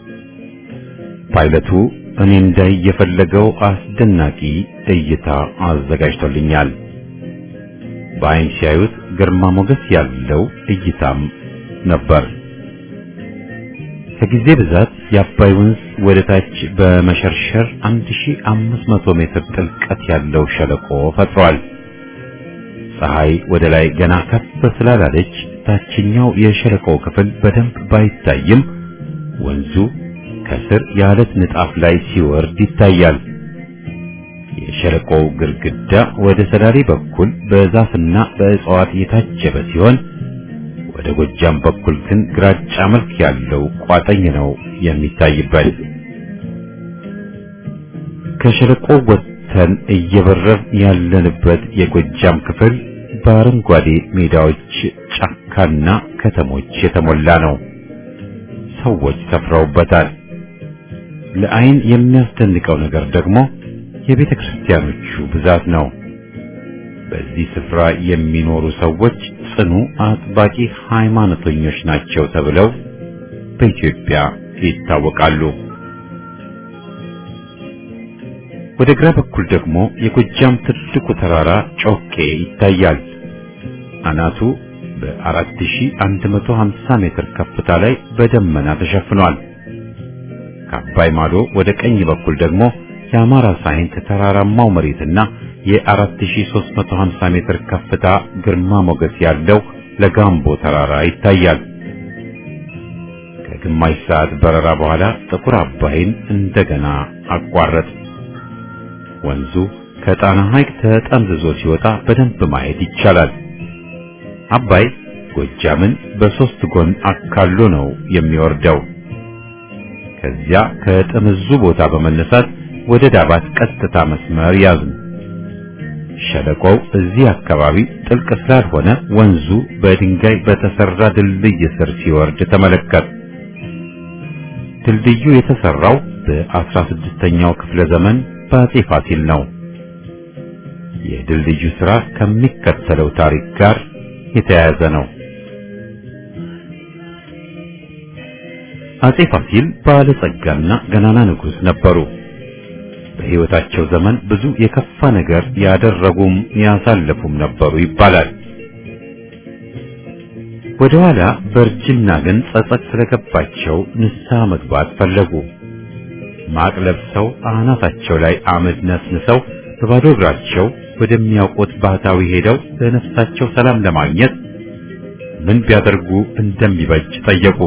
A: ፓይለቱ እኔ እንዳይ የፈለገው አስደናቂ እይታ አዘጋጅቶልኛል። በአይን ሲያዩት ግርማ ሞገስ ያለው እይታም ነበር። ከጊዜ ብዛት የአባይ ወንዝ ወደ ታች በመሸርሸር 1500 ሜትር ጥልቀት ያለው ሸለቆ ፈጥሯል። ፀሐይ ወደ ላይ ገና ከፍ ስላላለች ታችኛው የሸለቆው ክፍል በደንብ ባይታይም ወንዙ ከስር የአለት ንጣፍ ላይ ሲወርድ ይታያል። የሸለቆው ግድግዳ ወደ ሰዳሪ በኩል በዛፍና በእጽዋት የታጀበ ሲሆን ወደ ጎጃም በኩል ግን ግራጫ መልክ ያለው ቋጠኝ ነው የሚታይበት። ከሸለቆው ወጥተን እየበረር ያለንበት የጎጃም ክፍል በአረንጓዴ ሜዳዎች፣ ጫካና ከተሞች የተሞላ ነው። ሰዎች ሰፍረውበታል። ለአይን የሚያስደንቀው ነገር ደግሞ የቤተ ክርስቲያኖቹ ብዛት ነው። በዚህ ስፍራ የሚኖሩ ሰዎች ጽኑ አጥባቂ ሃይማኖተኞች ናቸው ተብለው በኢትዮጵያ ይታወቃሉ። ወደ ግራ በኩል ደግሞ የጎጃም ትልቁ ተራራ ጮቄ ይታያል። አናቱ በ4150 ሜትር ከፍታ ላይ በደመና ተሸፍኗል። ከአባይ ማዶ ወደ ቀኝ በኩል ደግሞ የአማራ ሳይንት ተራራማው መሬትና የ4350 ሜትር ከፍታ ግርማ ሞገስ ያለው ለጋምቦ ተራራ ይታያል። ከግማሽ ሰዓት በረራ በኋላ ጥቁር አባይን እንደገና አቋረጥ። ወንዙ ከጣና ሐይቅ ተጠምዝዞ ሲወጣ በደንብ ማየት ይቻላል። አባይ ጎጃምን በሶስት ጎን አካሎ ነው የሚወርደው። ከዚያ ከጥምዙ ቦታ በመነሳት ወደ ዳባት ቀጥታ መስመር ያዝን። ሸለቆው እዚህ አካባቢ ጥልቅ ስላልሆነ ወንዙ በድንጋይ በተሰራ ድልድይ ስር ሲወርድ ተመለከት። ድልድዩ የተሰራው በአስራ ስድስተኛው ክፍለ ዘመን በአጼ ፋሲል ነው። የድልድዩ ሥራ ከሚከተለው ታሪክ ጋር የተያያዘ ነው። አጼ ፋሲል ባለጸጋና ገናና ንጉሥ ነበሩ። በሕይወታቸው ዘመን ብዙ የከፋ ነገር ያደረጉም ያሳለፉም ነበሩ ይባላል። ወደ ኋላ በእርጅና ግን ጸጸት ስለገባቸው ንስሐ መግባት ፈለጉ። ማቅ ለብሰው አናታቸው ላይ አመድ ነስንሰው በባዶ እግራቸው ወደሚያውቁት ባህታዊ ሄደው ለነፍሳቸው ሰላም ለማግኘት ምን ቢያደርጉ እንደሚበጅ ጠየቁ።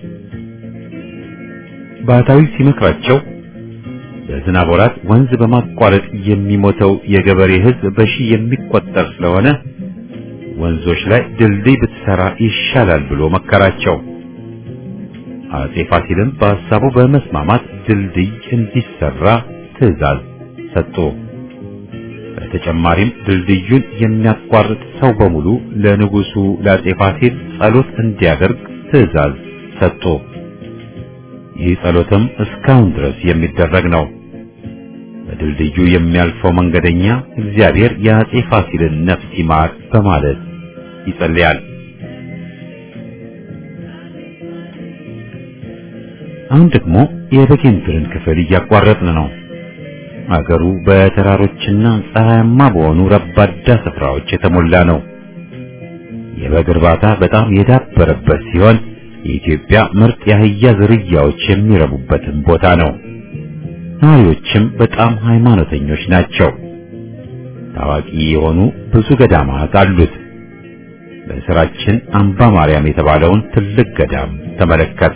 A: ባህታዊ ሲመክራቸው በዝናብ ወራት ወንዝ በማቋረጥ የሚሞተው የገበሬ ሕዝብ በሺህ የሚቆጠር ስለሆነ ወንዞች ላይ ድልድይ ብትሰራ ይሻላል ብሎ መከራቸው። አጼ ፋሲልም በሐሳቡ በመስማማት ድልድይ እንዲሰራ ትዕዛዝ ሰጡ። በተጨማሪም ድልድዩን የሚያቋርጥ ሰው በሙሉ ለንጉሱ ለአጼ ፋሲል ጸሎት እንዲያደርግ ትዕዛዝ ሰጡ። ይህ ጸሎትም እስካሁን ድረስ የሚደረግ ነው። በድልድዩ የሚያልፈው መንገደኛ እግዚአብሔር የአጼ ፋሲልን ነፍስ ይማር በማለት ይጸልያል። አሁን ደግሞ የበጌምድርን ክፍል እያቋረጥን ነው። አገሩ በተራሮችና ፀሐያማ በሆኑ ረባዳ ስፍራዎች የተሞላ ነው። የበግ እርባታ በጣም የዳበረበት ሲሆን የኢትዮጵያ ምርጥ የአህያ ዝርያዎች የሚረቡበትም ቦታ ነው። ነዋሪዎችም በጣም ሃይማኖተኞች ናቸው። ታዋቂ የሆኑ ብዙ ገዳማት አሉት። በስራችን አምባ ማርያም የተባለውን ትልቅ ገዳም ተመለከት።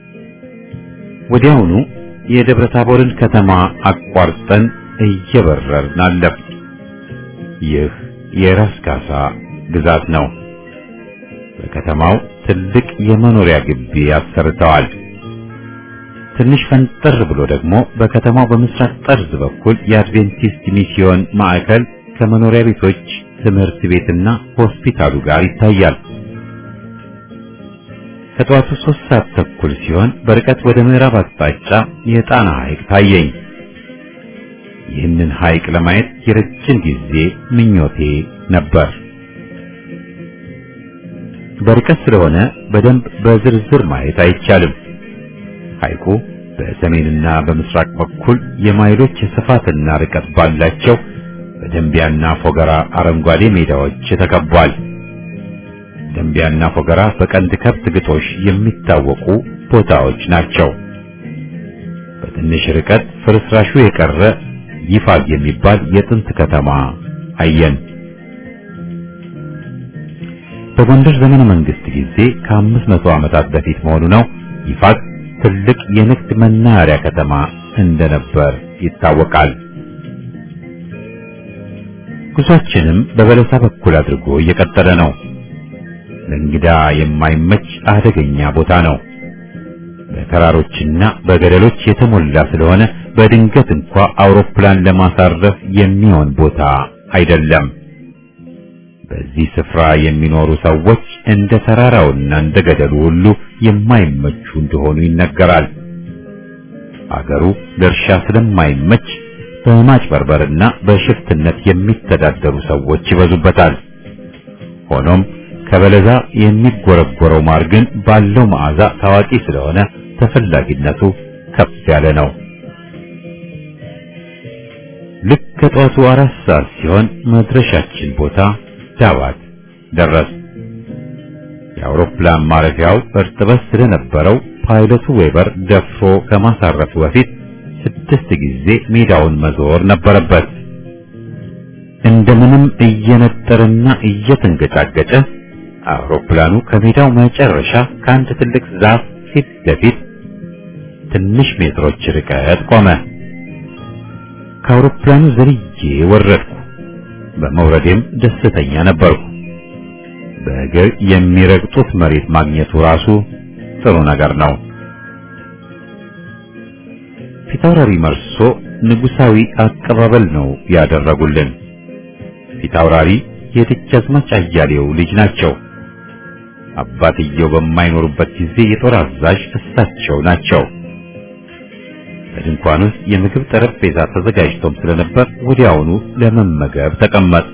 A: ወዲያውኑ የደብረ ታቦርን ከተማ አቋርጠን እየበረርን አለፍ። ይህ የራስ ካሳ ግዛት ነው። በከተማው ትልቅ የመኖሪያ ግቢ አሰርተዋል። ትንሽ ፈንጠር ብሎ ደግሞ በከተማው በምስራቅ ጠርዝ በኩል የአድቬንቲስት ሚስዮን ማዕከል ከመኖሪያ ቤቶች፣ ትምህርት ቤትና ሆስፒታሉ ጋር ይታያል። ከጠዋቱ ሶስት ሰዓት ተኩል ሲሆን በርቀት ወደ ምዕራብ አቅጣጫ የጣና ሐይቅ ታየኝ። ይህንን ሐይቅ ለማየት የረጅም ጊዜ ምኞቴ ነበር። በርቀት ስለሆነ በደንብ በዝርዝር ማየት አይቻልም። ሐይቁ በሰሜንና በምስራቅ በኩል የማይሎች ስፋትና ርቀት ባላቸው በደንቢያና ፎገራ አረንጓዴ ሜዳዎች ተከቧል። ደንቢያና ፎገራ በቀንድ ከብት ግጦሽ የሚታወቁ ቦታዎች ናቸው። በትንሽ ርቀት ፍርስራሹ የቀረ ይፋግ የሚባል የጥንት ከተማ አየን። በጎንደር ዘመነ መንግስት ጊዜ ከአምስት መቶ ዓመታት በፊት መሆኑ ነው። ይፋግ ትልቅ የንግድ መናኸሪያ ከተማ እንደነበር ይታወቃል። ጉዟችንም በበለሳ በኩል አድርጎ እየቀጠለ ነው። ለእንግዳ የማይመች አደገኛ ቦታ ነው። በተራሮችና በገደሎች የተሞላ ስለሆነ በድንገት እንኳ አውሮፕላን ለማሳረፍ የሚሆን ቦታ አይደለም። በዚህ ስፍራ የሚኖሩ ሰዎች እንደ ተራራውና እንደ ገደሉ ሁሉ የማይመቹ እንደሆኑ ይነገራል። አገሩ ለእርሻ ስለማይመች በማጭበርበርና በሽፍትነት የሚተዳደሩ ሰዎች ይበዙበታል። ሆኖም ከበለዛ የሚጎረጎረው ማር ግን ባለው መዓዛ ታዋቂ ስለሆነ ተፈላጊነቱ ከፍ ያለ ነው። ልክ ከጠዋቱ አራት ሰዓት ሲሆን መድረሻችን ቦታ ዳባት ደረስ። የአውሮፕላን ማረፊያው እርጥበት ስለነበረው ፓይለቱ ዌበር ደፍሮ ከማሳረፉ በፊት ስድስት ጊዜ ሜዳውን መዞር ነበረበት። እንደምንም እየነጠረና እየተንገጫገጨ አውሮፕላኑ ከሜዳው መጨረሻ ከአንድ ትልቅ ዛፍ ፊት ለፊት ትንሽ ሜትሮች ርቀት ቆመ። ከአውሮፕላኑ ዘልዬ ወረድኩ። በመውረዴም ደስተኛ ነበርኩ። በእግር የሚረግጡት መሬት ማግኘቱ ራሱ ጥሩ ነገር ነው። ፊታውራሪ መርሶ ንጉሳዊ አቀባበል ነው ያደረጉልን። ፊታውራሪ የደጃዝማች አያሌው ልጅ ናቸው። አባትየው በማይኖሩበት ጊዜ የጦር አዛዥ እሳቸው ናቸው። በድንኳን ውስጥ የምግብ ጠረጴዛ ተዘጋጅቶም ስለነበር ወዲያውኑ ለመመገብ ተቀመጥ።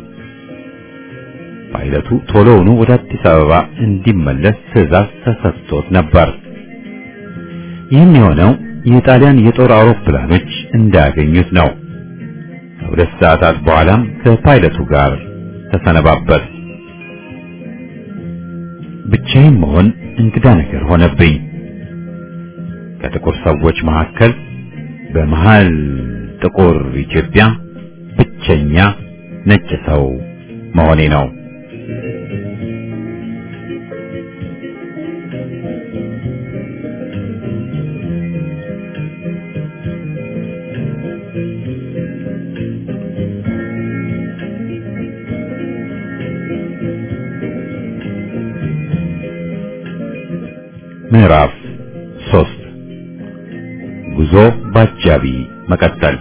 A: ፓይለቱ ቶሎውኑ ወደ አዲስ አበባ እንዲመለስ ትዕዛዝ ተሰጥቶት ነበር። ይህም የሆነው የጣሊያን የጦር አውሮፕላኖች እንዳያገኙት ነው። ከሁለት ሰዓታት በኋላም ከፓይለቱ ጋር ተሰነባበት። ብቻዬን መሆን እንግዳ ነገር ሆነብኝ። ከጥቁር ሰዎች መካከል በመሃል ጥቁር ኢትዮጵያ ብቸኛ ነጭ ሰው መሆኔ ነው። ምዕራፍ ሶስት ጉዞ ባጃቢ መቀጠል።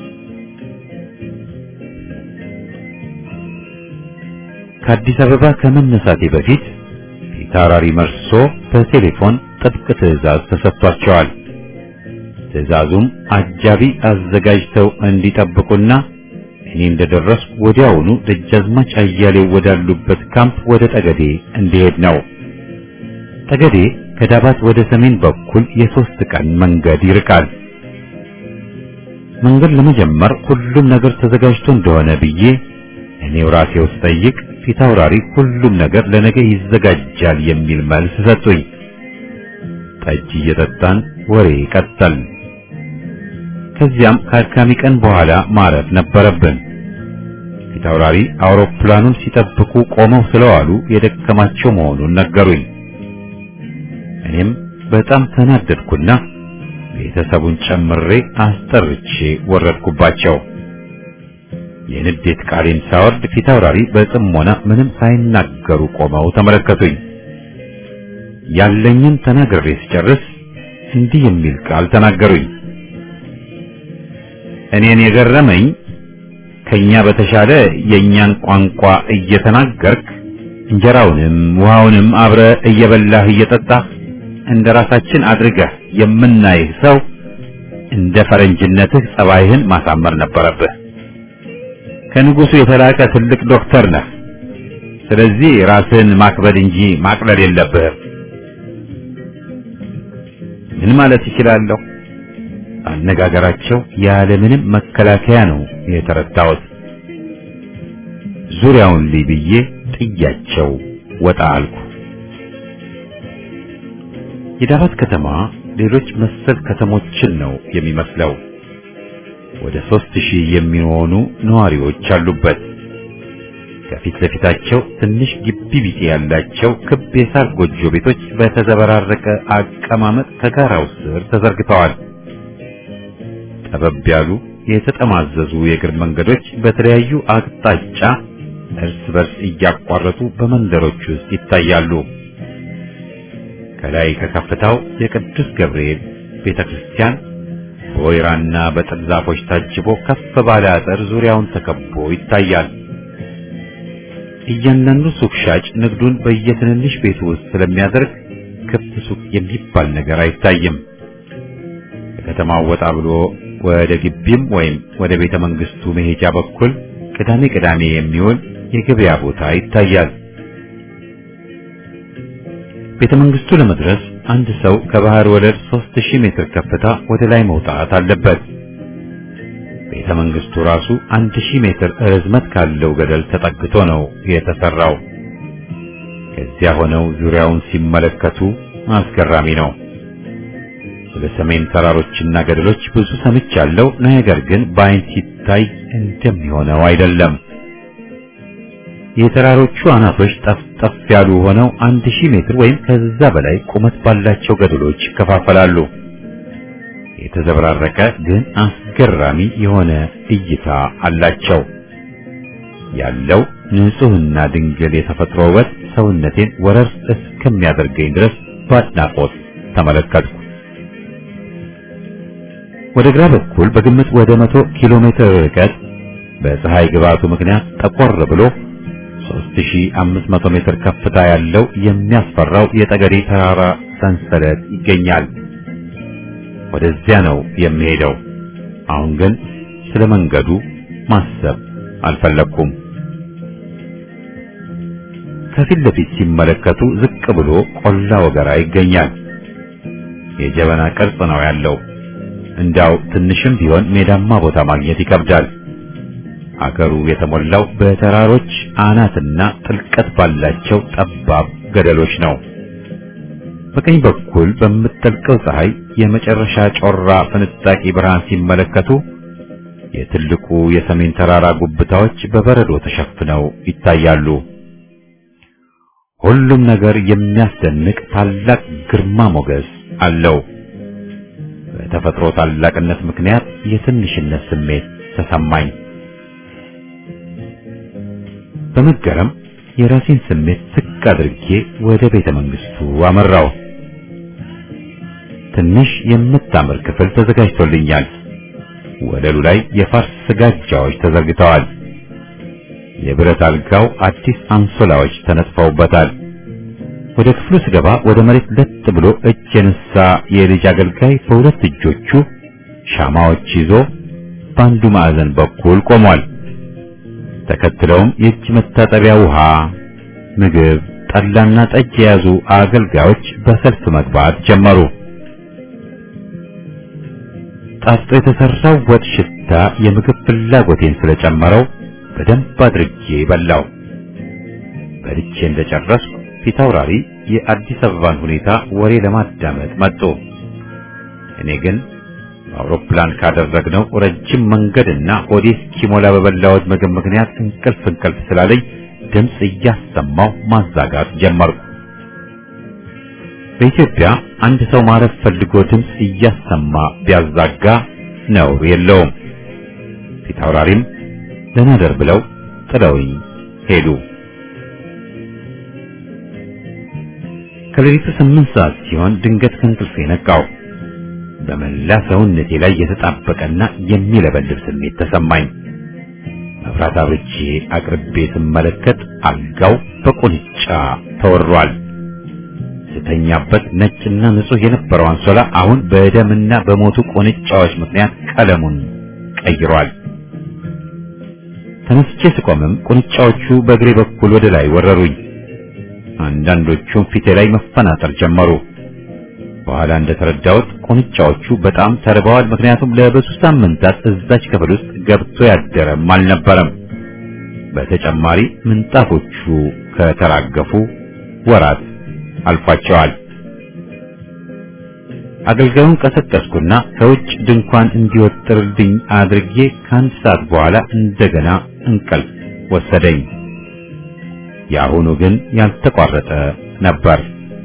A: ከአዲስ አበባ ከመነሳቴ በፊት ፊታውራሪ መርሶ በቴሌፎን ጥብቅ ትዕዛዝ ተሰጥቷቸዋል። ትዕዛዙም አጃቢ አዘጋጅተው እንዲጠብቁና እኔ እንደደረስኩ ወዲያውኑ ደጃዝማች አያሌው ወዳሉበት ካምፕ ወደ ጠገዴ እንዲሄድ ነው። ጠገዴ ከዳባት ወደ ሰሜን በኩል የሶስት ቀን መንገድ ይርቃል። መንገድ ለመጀመር ሁሉም ነገር ተዘጋጅቶ እንደሆነ ብዬ እኔው ራሴ ውስጥ ጠይቅ ፊታውራሪ ሁሉም ነገር ለነገ ይዘጋጃል የሚል መልስ ሰጡኝ። ጠጅ እየጠጣን ወሬ ቀጠል። ከዚያም ከአድካሚ ቀን በኋላ ማረፍ ነበረብን። ፊታውራሪ አውሮፕላኑን ሲጠብቁ ቆመው ስለዋሉ የደከማቸው መሆኑን ነገሩኝ። እኔም በጣም ተናደድኩና ቤተሰቡን ጨምሬ አስጠርቼ ወረድኩባቸው። የንዴት ቃሌን ሳወርድ ፊታውራሪ በጥሞና ምንም ሳይናገሩ ቆመው ተመለከቱኝ። ያለኝን ተናግሬ ስጨርስ እንዲህ የሚል ቃል ተናገሩኝ። እኔን የገረመኝ ከኛ በተሻለ የእኛን ቋንቋ እየተናገርክ እንጀራውንም ውሃውንም አብረ እየበላህ እየጠጣህ እንደ ራሳችን አድርገህ የምናይህ ሰው እንደ ፈረንጅነትህ ጸባይህን ማሳመር ነበረብህ። ከንጉሱ የተላቀ ትልቅ ዶክተር ነህ። ስለዚህ ራስህን ማክበድ እንጂ ማቅለል የለብህም። ምን ማለት ይችላለሁ? አነጋገራቸው ያለምንም መከላከያ ነው የተረዳሁት። ዙሪያውን ልይ ብዬ ጥያቸው ወጣ አልኩ። የዳባት ከተማ ሌሎች መሰል ከተሞችን ነው የሚመስለው። ወደ ሦስት ሺህ የሚሆኑ ነዋሪዎች አሉበት። ከፊት ለፊታቸው ትንሽ ግቢ ቢጤ ያላቸው ክብ የሳር ጎጆ ቤቶች በተዘበራረቀ አቀማመጥ ከጋራው ስር ተዘርግተዋል። ጠበብ ያሉ የተጠማዘዙ የእግር መንገዶች በተለያዩ አቅጣጫ እርስ በርስ እያቋረጡ በመንደሮች ውስጥ ይታያሉ። ከላይ ከከፍታው የቅዱስ ገብርኤል ቤተክርስቲያን በወይራና በጥድ ዛፎች ታጅቦ ከፍ ባለ አጥር ዙሪያውን ተከቦ ይታያል። እያንዳንዱ ሱቅ ሻጭ ንግዱን በየትንንሽ ቤቱ ውስጥ ስለሚያደርግ ክፍት ሱቅ የሚባል ነገር አይታይም። ከከተማው ወጣ ብሎ ወደ ግቢም ወይም ወደ ቤተ መንግስቱ መሄጃ በኩል ቅዳሜ ቅዳሜ የሚውል የገበያ ቦታ ይታያል። ቤተ መንግስቱ ለመድረስ አንድ ሰው ከባህር ወለል 3000 ሜትር ከፍታ ወደ ላይ መውጣት አለበት። ቤተ መንግስቱ ራሱ 1000 ሜትር ርዝመት ካለው ገደል ተጠግቶ ነው የተሰራው። ከዚያ ሆነው ዙሪያውን ሲመለከቱ አስገራሚ ነው። ስለ ሰሜን ተራሮችና ገደሎች ብዙ ሰምቻለሁ፣ ነገር ግን በአይን ሲታይ እንደሚሆነው አይደለም። የተራሮቹ አናቶች ጠፍጠፍ ያሉ ሆነው አንድ ሺህ ሜትር ወይም ከዛ በላይ ቁመት ባላቸው ገደሎች ይከፋፈላሉ። የተዘበራረቀ ግን አስገራሚ የሆነ እይታ አላቸው። ያለው ንጹህና ድንግል የተፈጥሮ ውበት ሰውነቴን ወረር እስከሚያደርገኝ ድረስ በአድናቆት ተመለከትኩ። ወደ ግራ በኩል በግምት ወደ መቶ ኪሎ ሜትር ርቀት በፀሐይ ግባቱ ምክንያት ጠቆር ብሎ 3500 ሜትር ከፍታ ያለው የሚያስፈራው የጠገዴ ተራራ ሰንሰለት ይገኛል። ወደዚያ ነው የሚሄደው። አሁን ግን ስለ መንገዱ ማሰብ አልፈለኩም። ከፊት ለፊት ሲመለከቱ ዝቅ ብሎ ቆላ ወገራ ይገኛል። የጀበና ቅርጽ ነው ያለው። እንዳው ትንሽም ቢሆን ሜዳማ ቦታ ማግኘት ይከብዳል። አገሩ የተሞላው በተራሮች አናትና ጥልቀት ባላቸው ጠባብ ገደሎች ነው። በቀኝ በኩል በምትጠልቀው ፀሐይ የመጨረሻ ጮራ ፍንጣቂ ብርሃን ሲመለከቱ የትልቁ የሰሜን ተራራ ጉብታዎች በበረዶ ተሸፍነው ይታያሉ። ሁሉም ነገር የሚያስደንቅ ታላቅ ግርማ ሞገስ አለው። በተፈጥሮ ታላቅነት ምክንያት የትንሽነት ስሜት ተሰማኝ። በመገረም የራሴን ስሜት ዝቅ አድርጌ ወደ ቤተ መንግስቱ አመራው። ትንሽ የምታምር ክፍል ተዘጋጅቶልኛል። ወለሉ ላይ የፋርስ ስጋጃዎች ተዘርግተዋል። የብረት አልጋው አዲስ አንሶላዎች ተነጥፈውበታል። ወደ ክፍሉ ስገባ ወደ መሬት ለጥ ብሎ እጅ የነሳ የልጅ አገልጋይ በሁለት እጆቹ ሻማዎች ይዞ በአንዱ ማዕዘን በኩል ቆሟል። ተከትለውም የእጅ መታጠቢያ ውሃ፣ ምግብ፣ ጠላና ጠጅ የያዙ አገልጋዮች በሰልፍ መግባት ጀመሩ። ጣፍጦ የተሰራው ወጥ ሽታ የምግብ ፍላጎቴን ስለጨመረው በደንብ አድርጌ በላው። በልቼ እንደጨረስኩ ፊት አውራሪ የአዲስ አበባን ሁኔታ ወሬ ለማዳመጥ መጡ። እኔ ግን አውሮፕላን ካደረግነው ረጅም መንገድና ሆዴ እስኪሞላ በበላሁት ምግብ ምክንያት እንቅልፍ እንቅልፍ ስላለኝ ድምፅ እያሰማው ማዛጋት ጀመርኩ። በኢትዮጵያ አንድ ሰው ማረፍ ፈልጎ ድምፅ እያሰማ ቢያዛጋ ነውር የለውም። ፊት አውራሪም ለናደር ብለው ጥለውኝ ሄዱ። ከሌሊቱ ስምንት ሰዓት ሲሆን ድንገት ከእንቅልፌ ነቃው። በመላ ሰውነቴ ላይ የተጣበቀና የሚለበልብ ስሜት ተሰማኝ። መብራት አብርቼ አቅርቤ ስመለከት አልጋው በቁንጫ ተወሯል። ስተኛበት ነጭና ንጹህ የነበረው አንሶላ አሁን በደምና በሞቱ ቁንጫዎች ምክንያት ቀለሙን ቀይሯል። ተነስቼ ስቆምም ቁንጫዎቹ በእግሬ በኩል ወደ ላይ ወረሩኝ። አንዳንዶቹም ፊቴ ላይ መፈናጠር ጀመሩ። በኋላ እንደተረዳሁት ቁንጫዎቹ በጣም ተርበዋል። ምክንያቱም ለብዙ ሳምንታት እዛች ክፍል ውስጥ ገብቶ ያደረም አልነበረም። በተጨማሪ ምንጣፎቹ ከተራገፉ ወራት አልፏቸዋል። አገልጋዩን ቀሰቀስኩና ከውጭ ድንኳን እንዲወጥርልኝ አድርጌ ከአንድ ሰዓት በኋላ እንደገና እንቅልፍ ወሰደኝ። የአሁኑ ግን ያልተቋረጠ ነበር።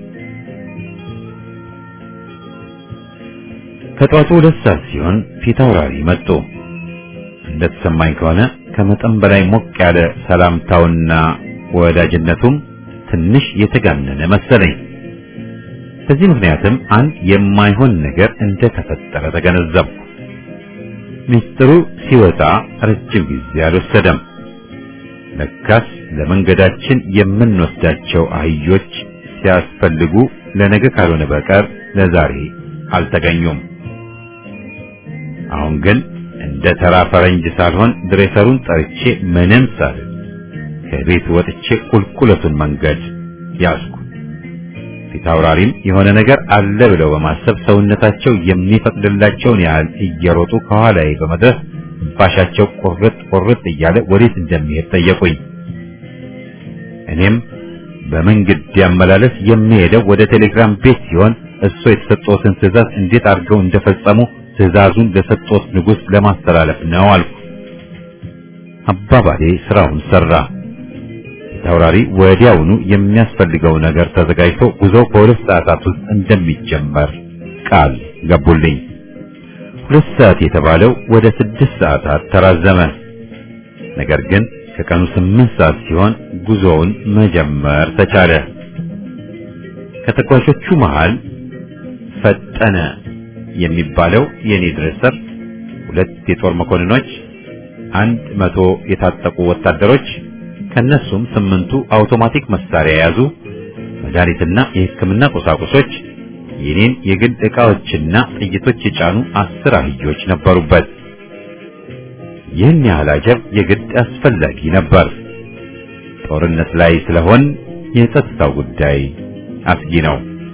A: ከጧቱ ሁለት ሰዓት ሲሆን ፊት አውራሪ መጡ። እንደተሰማኝ ከሆነ ከመጠን በላይ ሞቅ ያለ ሰላምታውና ወዳጅነቱም ትንሽ የተጋነነ መሰለኝ። በዚህ ምክንያትም አንድ የማይሆን ነገር እንደተፈጠረ ተገነዘብኩ። ሚስጥሩ ሲወጣ ረጅም ጊዜ አልወሰደም። ለካስ ለመንገዳችን የምንወስዳቸው አህዮች ሲያስፈልጉ ለነገ ካልሆነ በቀር ለዛሬ አልተገኙም። አሁን ግን እንደ ተራ ፈረንጅ ሳልሆን ድሬሰሩን ጠርቼ ምንም ሳልል ከቤት ወጥቼ ቁልቁለቱን መንገድ ያዝኩ። ፊት አውራሪም የሆነ ነገር አለ ብለው በማሰብ ሰውነታቸው የሚፈቅድላቸውን ያህል እየሮጡ ከኋላዬ በመድረስ ባሻቸው ቁርጥ ቁርጥ እያለ ወዴት እንደሚሄድ ጠየቁኝ። እኔም በመንገድ ያመላለስ የሚሄደው ወደ ቴሌግራም ቤት ሲሆን እሱ የተሰጠውትን ትዕዛዝ እንዴት አድርገው እንደፈጸሙ ትዕዛዙን ለሰጠውት ንጉሥ ለማስተላለፍ ነው አልኩ። አባባሌ ስራውን ሰራ። ተወራሪ ወዲያውኑ የሚያስፈልገው ነገር ተዘጋጅቶ ጉዞው በሁለት ሰዓታት ውስጥ እንደሚጀመር ቃል ገቡልኝ። ሁለት ሰዓት የተባለው ወደ ስድስት ሰዓታት ተራዘመ። ነገር ግን ከቀኑ ስምንት ሰዓት ሲሆን ጉዞውን መጀመር ተቻለ። ከተጓዦቹ መሃል ፈጠነ የሚባለው የኔ ድሬሰር፣ ሁለት የጦር መኮንኖች፣ አንድ መቶ የታጠቁ ወታደሮች ከነሱም ስምንቱ አውቶማቲክ መሳሪያ የያዙ መድኃኒትና የሕክምና ቁሳቁሶች የኔን የግል ዕቃዎችና ጥይቶች የጫኑ አስር አህዮች ነበሩበት። ይህን ያህል አጀብ የግድ አስፈላጊ ነበር። ጦርነት ላይ ስለሆን የጸጥታው ጉዳይ አስጊ ነው።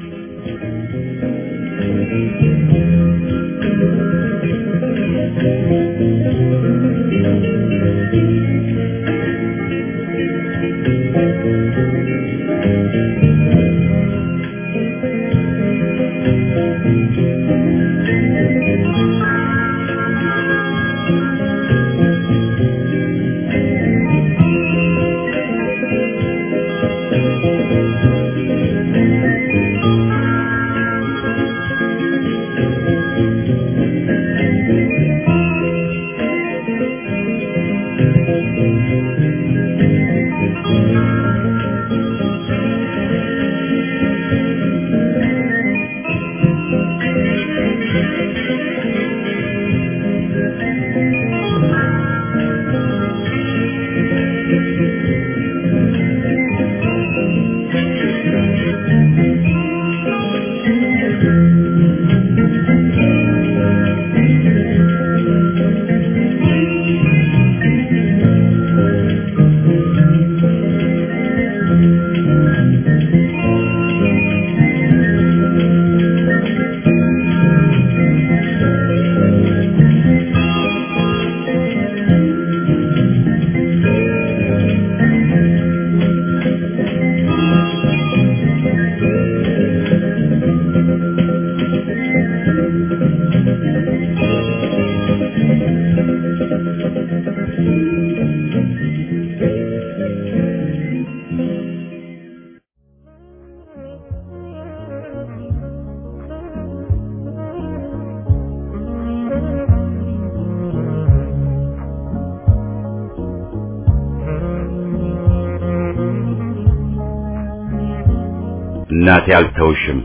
A: እናቴ አልተውሽም።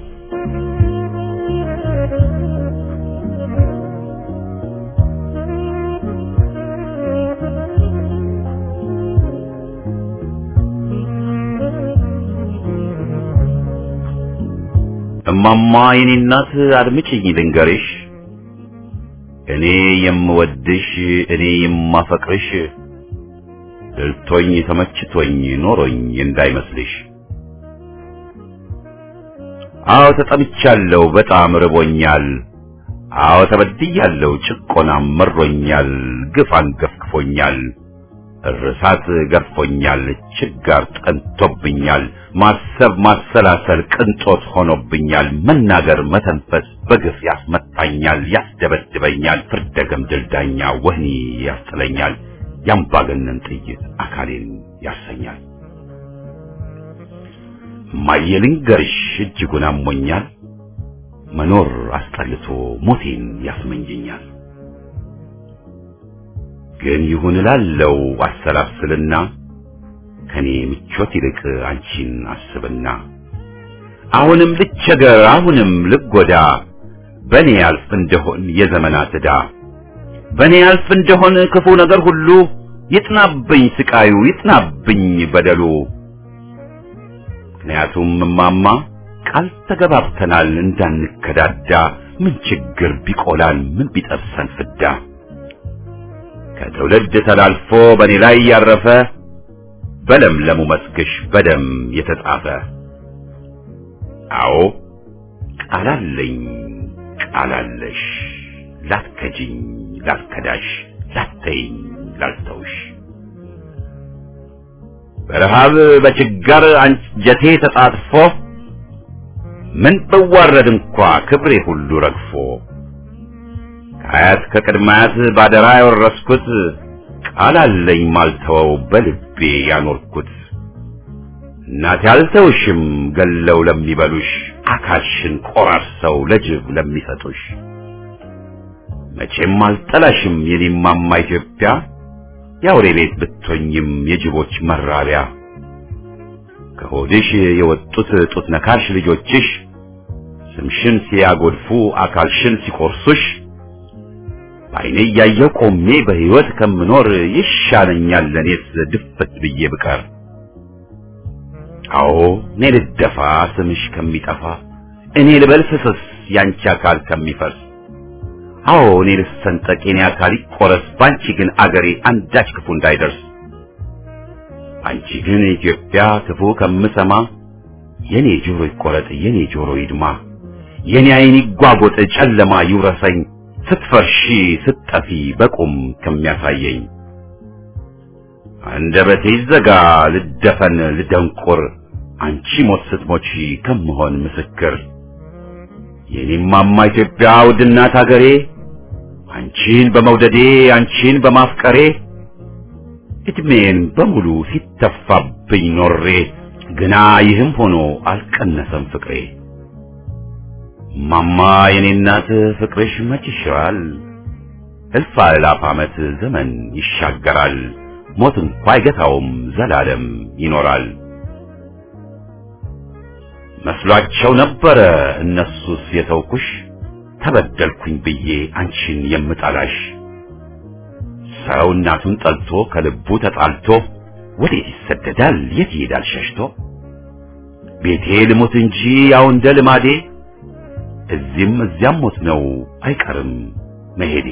A: እማማ የኔ እናት አድምጪኝ ልንገርሽ፣ እኔ የምወድሽ እኔ የማፈቅርሽ ድልቶኝ ተመችቶኝ ኖሮኝ እንዳይመስልሽ። አዎ ተጠምቻለሁ፣ በጣም ርቦኛል። አዎ ተበድያለሁ፣ ጭቆናም መሮኛል፣ ግፍ አንገፍግፎኛል፣ እርሳት ገርፎኛል፣ ችጋር ጠንቶብኛል፣ ማሰብ ማሰላሰል ቅንጦት ሆኖብኛል፣ መናገር መተንፈስ በግፍ ያስመታኛል፣ ያስደበድበኛል፣ ፍርደ ገምድል ዳኛ ወህኒ ያስጥለኛል፣ ያምባገነን ጥይት አካሌን ያሰኛል። እማዬ ልንገርሽ እጅጉን አሞኛል፣ መኖር አስጠልቶ ሞቴን ያስመኘኛል። ግን ይሁን እላለው አሰላስልና ከኔ ምቾት ይልቅ አንቺን አስብና አሁንም ልቸገር አሁንም ልጎዳ በኔ ያልፍ እንደሆን የዘመናት ዕዳ በኔ ያልፍ እንደሆን ክፉ ነገር ሁሉ ይጥናብኝ ስቃዩ ይጥናብኝ በደሉ። ምክንያቱም እማማ ቃል ተገባብተናል እንዳንከዳዳ ምን ችግር ቢቆላል ምን ቢጠብሰን ፍዳ ከትውልድ ተላልፎ በእኔ ላይ ያረፈ በለምለሙ መስክሽ በደም የተጻፈ አዎ ቃላለኝ ቃላለሽ ላትከጂኝ ላትከዳሽ ላትተይኝ ላልተውሽ በረሃብ በችጋር አንጀቴ ተጣጥፎ ምን ብዋረድ እንኳ ክብሬ ሁሉ ረግፎ ከአያት ከቅድማያት ባደራ ያወረስኩት ቃል አለኝ ማልተወው በልቤ ያኖርኩት እናቴ አልተውሽም ገለው ለሚበሉሽ አካልሽን ቆራርሰው ለጅብ ለሚሰጡሽ መቼም አልጠላሽም የኔማማ ኢትዮጵያ የአውሬ ቤት ብትሆኝም የጅቦች መራቢያ ከሆድሽ የወጡት ጡት ነካሽ ልጆችሽ ስምሽን ሲያጎድፉ አካልሽን ሲቆርሱሽ በዓይኔ እያየሁ ቆሜ በሕይወት ከምኖር ይሻለኛል ለኔስ ድፍት ብዬ ብቀር። አዎ እኔ ልደፋ ስምሽ ከሚጠፋ እኔ ልበል ፍስስ ያንቺ አካል ከሚፈርስ አዎ እኔ ልሰንጠቅ የኔ አካል ይቆረስ ባንቺ ግን አገሬ አንዳች ክፉ እንዳይደርስ አንቺ ግን ኢትዮጵያ ክፉ ከምሰማ የኔ ጆሮ ይቆረጥ የኔ ጆሮ ይድማ የኔ ዓይን ይጓጎጥ ጨለማ ይውረሰኝ ስትፈርሺ ስትጠፊ በቁም ከሚያሳየኝ አንደበቴ ይዘጋ ልደፈን ልደንቁር አንቺ ሞት ስትሞቺ ከምሆን ምስክር የኔማማ ኢትዮጵያ ውድናት አገሬ አንቺን በመውደዴ አንቺን በማፍቀሬ እድሜን በሙሉ ሲተፋብኝ ኖሬ ግና ይህም ሆኖ አልቀነሰም ፍቅሬ። ማማ የኔ እናት ፍቅርሽ መች ይሽራል፣ እልፍ አእላፍ ዓመት ዘመን ይሻገራል፣ ሞት እንኳ አይገታውም ዘላለም ይኖራል። መስሏቸው ነበረ እነሱስ የተውኩሽ ተበደልኩኝ ብዬ አንቺን የምጠላሽ። ሰው እናቱን ጠልቶ ከልቡ ተጣልቶ ወዴት ይሰደዳል የት ይሄዳል ሸሽቶ? ቤቴ ልሞት እንጂ ያው እንደ ልማዴ እዚህም እዚያም ሞት ነው አይቀርም መሄዴ።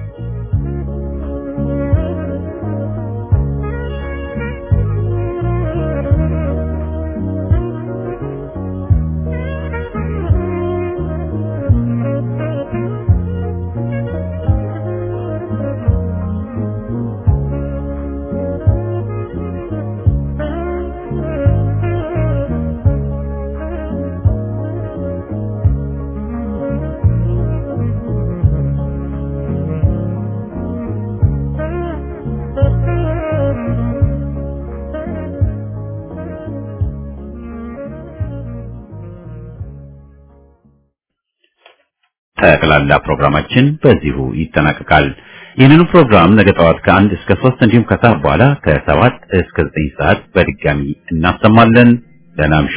A: ጠቅላላ ፕሮግራማችን በዚሁ ይጠናቀቃል። ይህንኑ ፕሮግራም ነገ ጠዋት ከአንድ እስከ ሶስት እንዲሁም ከሰዓት በኋላ ከሰባት እስከ ዘጠኝ ሰዓት በድጋሚ እናሰማለን። ደህና እምሹ።